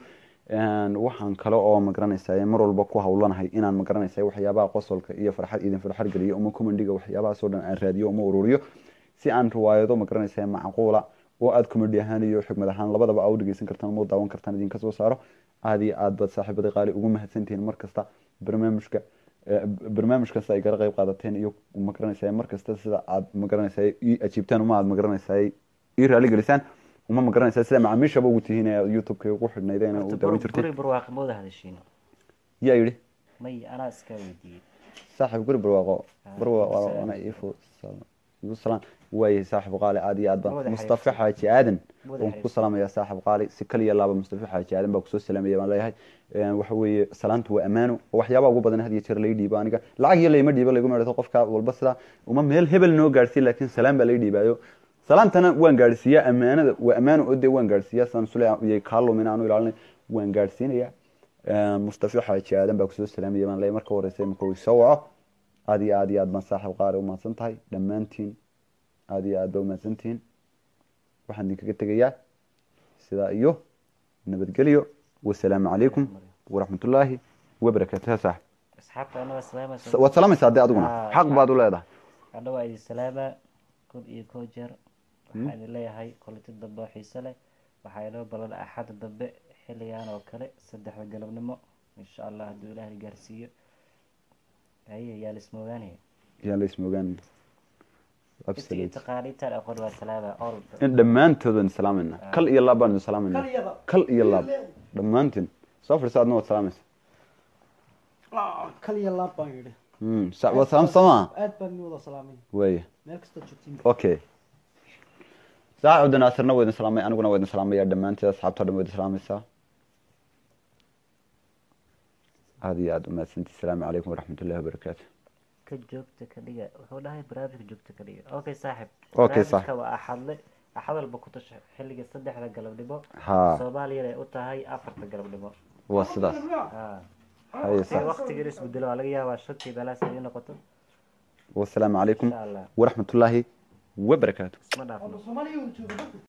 waxaan kale oo magaranaysaa mar walba ku hawlanahay inaan magaranaysaa waxyaabaha qosolka iyo farxad idin farxad geliyo uma comediga waxyaabahaas oo dhan aan raadiyo uma ururiyo si aan riwaayado magaranaysaa macquula oo aada comedy ahaan iyo xikmad ahaan labadaba aa u dhegeysan kartaan uma daawan kartaan idinka soo saaro aada iyo aad baad saaxiibada qaali ugu mahadsantihiin mar kasta barnaamijka barnaamijkan sida ay kala qayb qaadateen iyo magaranaysaa mar kasta sida aad magaranaysaa ii ajiibtaan uma aad magaranaysaa ii raali gelisaan uma magaranaysaa sida macaamiishaba ugu tihiin ee youtube-ka ugu xidhnaydeen ee u daawan jirtay guri barwaaqa mooda hadashiin yaa yidhi maya anaa iska weydiiyey saaxiib guri barwaaqo Ah, barwaaqo salaam. ana iifu igu salaan waayahay saaxiib qaali aad iyo aad baan Wada mustafa xiriirsan. xaaji aadan Wada waan ku xiriirsan. salaamayaa saaxiib qaali si kaliya laaba mustafa xaaji aadan baa kusoo salaamaya baan leeyahay Een, waxa weeye salaantu waa ammaano oo waxyaabaha ugu badan had iyo jeer laga dhiibo aniga lacag iyo layma dhiibo lagu meedhato qofka walba sidaa uma meel hebel noo gaadhsiin laakiin salaam baa laga dhiibaayo salaantana waan gaadhsiiyaa ammaanada waa ammaano oo dee waan gaadhsiiyaa saan sule iyo kaalumin aanu ilaalinay waan gaadhsiinayaa Een, mustafa xaaji aadan baa kusoo salaamaya baan leeyahay marka horeysa imika uu soo waco aad iyo aad iyo aad baan saaxiib qaali u mahadsan tahay dhammaantiin aad iyo aad baa umahadsantihiin waxaan idinkaga tegayaa sidaa iyo nabadgelyo wasalaamu calaykum waraxmatullaahi wabarakaatu ha saaxib asxaabta annaga salaama waad salaamaysaa dee adiguna Ah, xaq baad u leedahay anna waa idin salaama kod iyo koo jeer waxaan idin leeyahay koliti dambe oo xiise leh waxaa inoo ballan axadda dambe xilligan oo kale saddexda galabnimo insha allah hadduu ilaahay gaarsiiyo haye yaa lismoogaanaya yaan la ismoogaan intii absolute taqaaniintaan aqoon waa salaama all in dhammaantood waan salaamayna kal iyo laab baan idin salaamayna kalyada kal iyo laab dhammaantiin soo fadhiisa adna waad salaamaysa kalya laab baan yidhi Hmm, sa- waad salaamsamaa aad baan ni wada salaamay waaya meel kasta joogtiin okay saaxiib cabdinaasirna waa idin salaamay aniguna waa idin salaamaya dhammaanteed asxaabta dhan waa idin salaamaysaa aada iyo aada umahadsantii asalaamu calaykum waraxmatullahi wabarakaatu ka joogta ka dhiga wuxuu dhahay barnaamijka joogta ka dhiga okay saaxib Okay, barnaamijka saaxib. waa axadle axad walba ku tasha xilliga saddexda galabnimo haa soomaaliyana ay u tahay afarta galabnimo waa sidaas ha haye si sax waqtiga in isbedelo waa laga yaabaa shantii meelahaas ay noqoto wasalaamu calaykum insha allah waraxmatullaahi wabarakaatu isma dhaafno soomaaliya uu joogo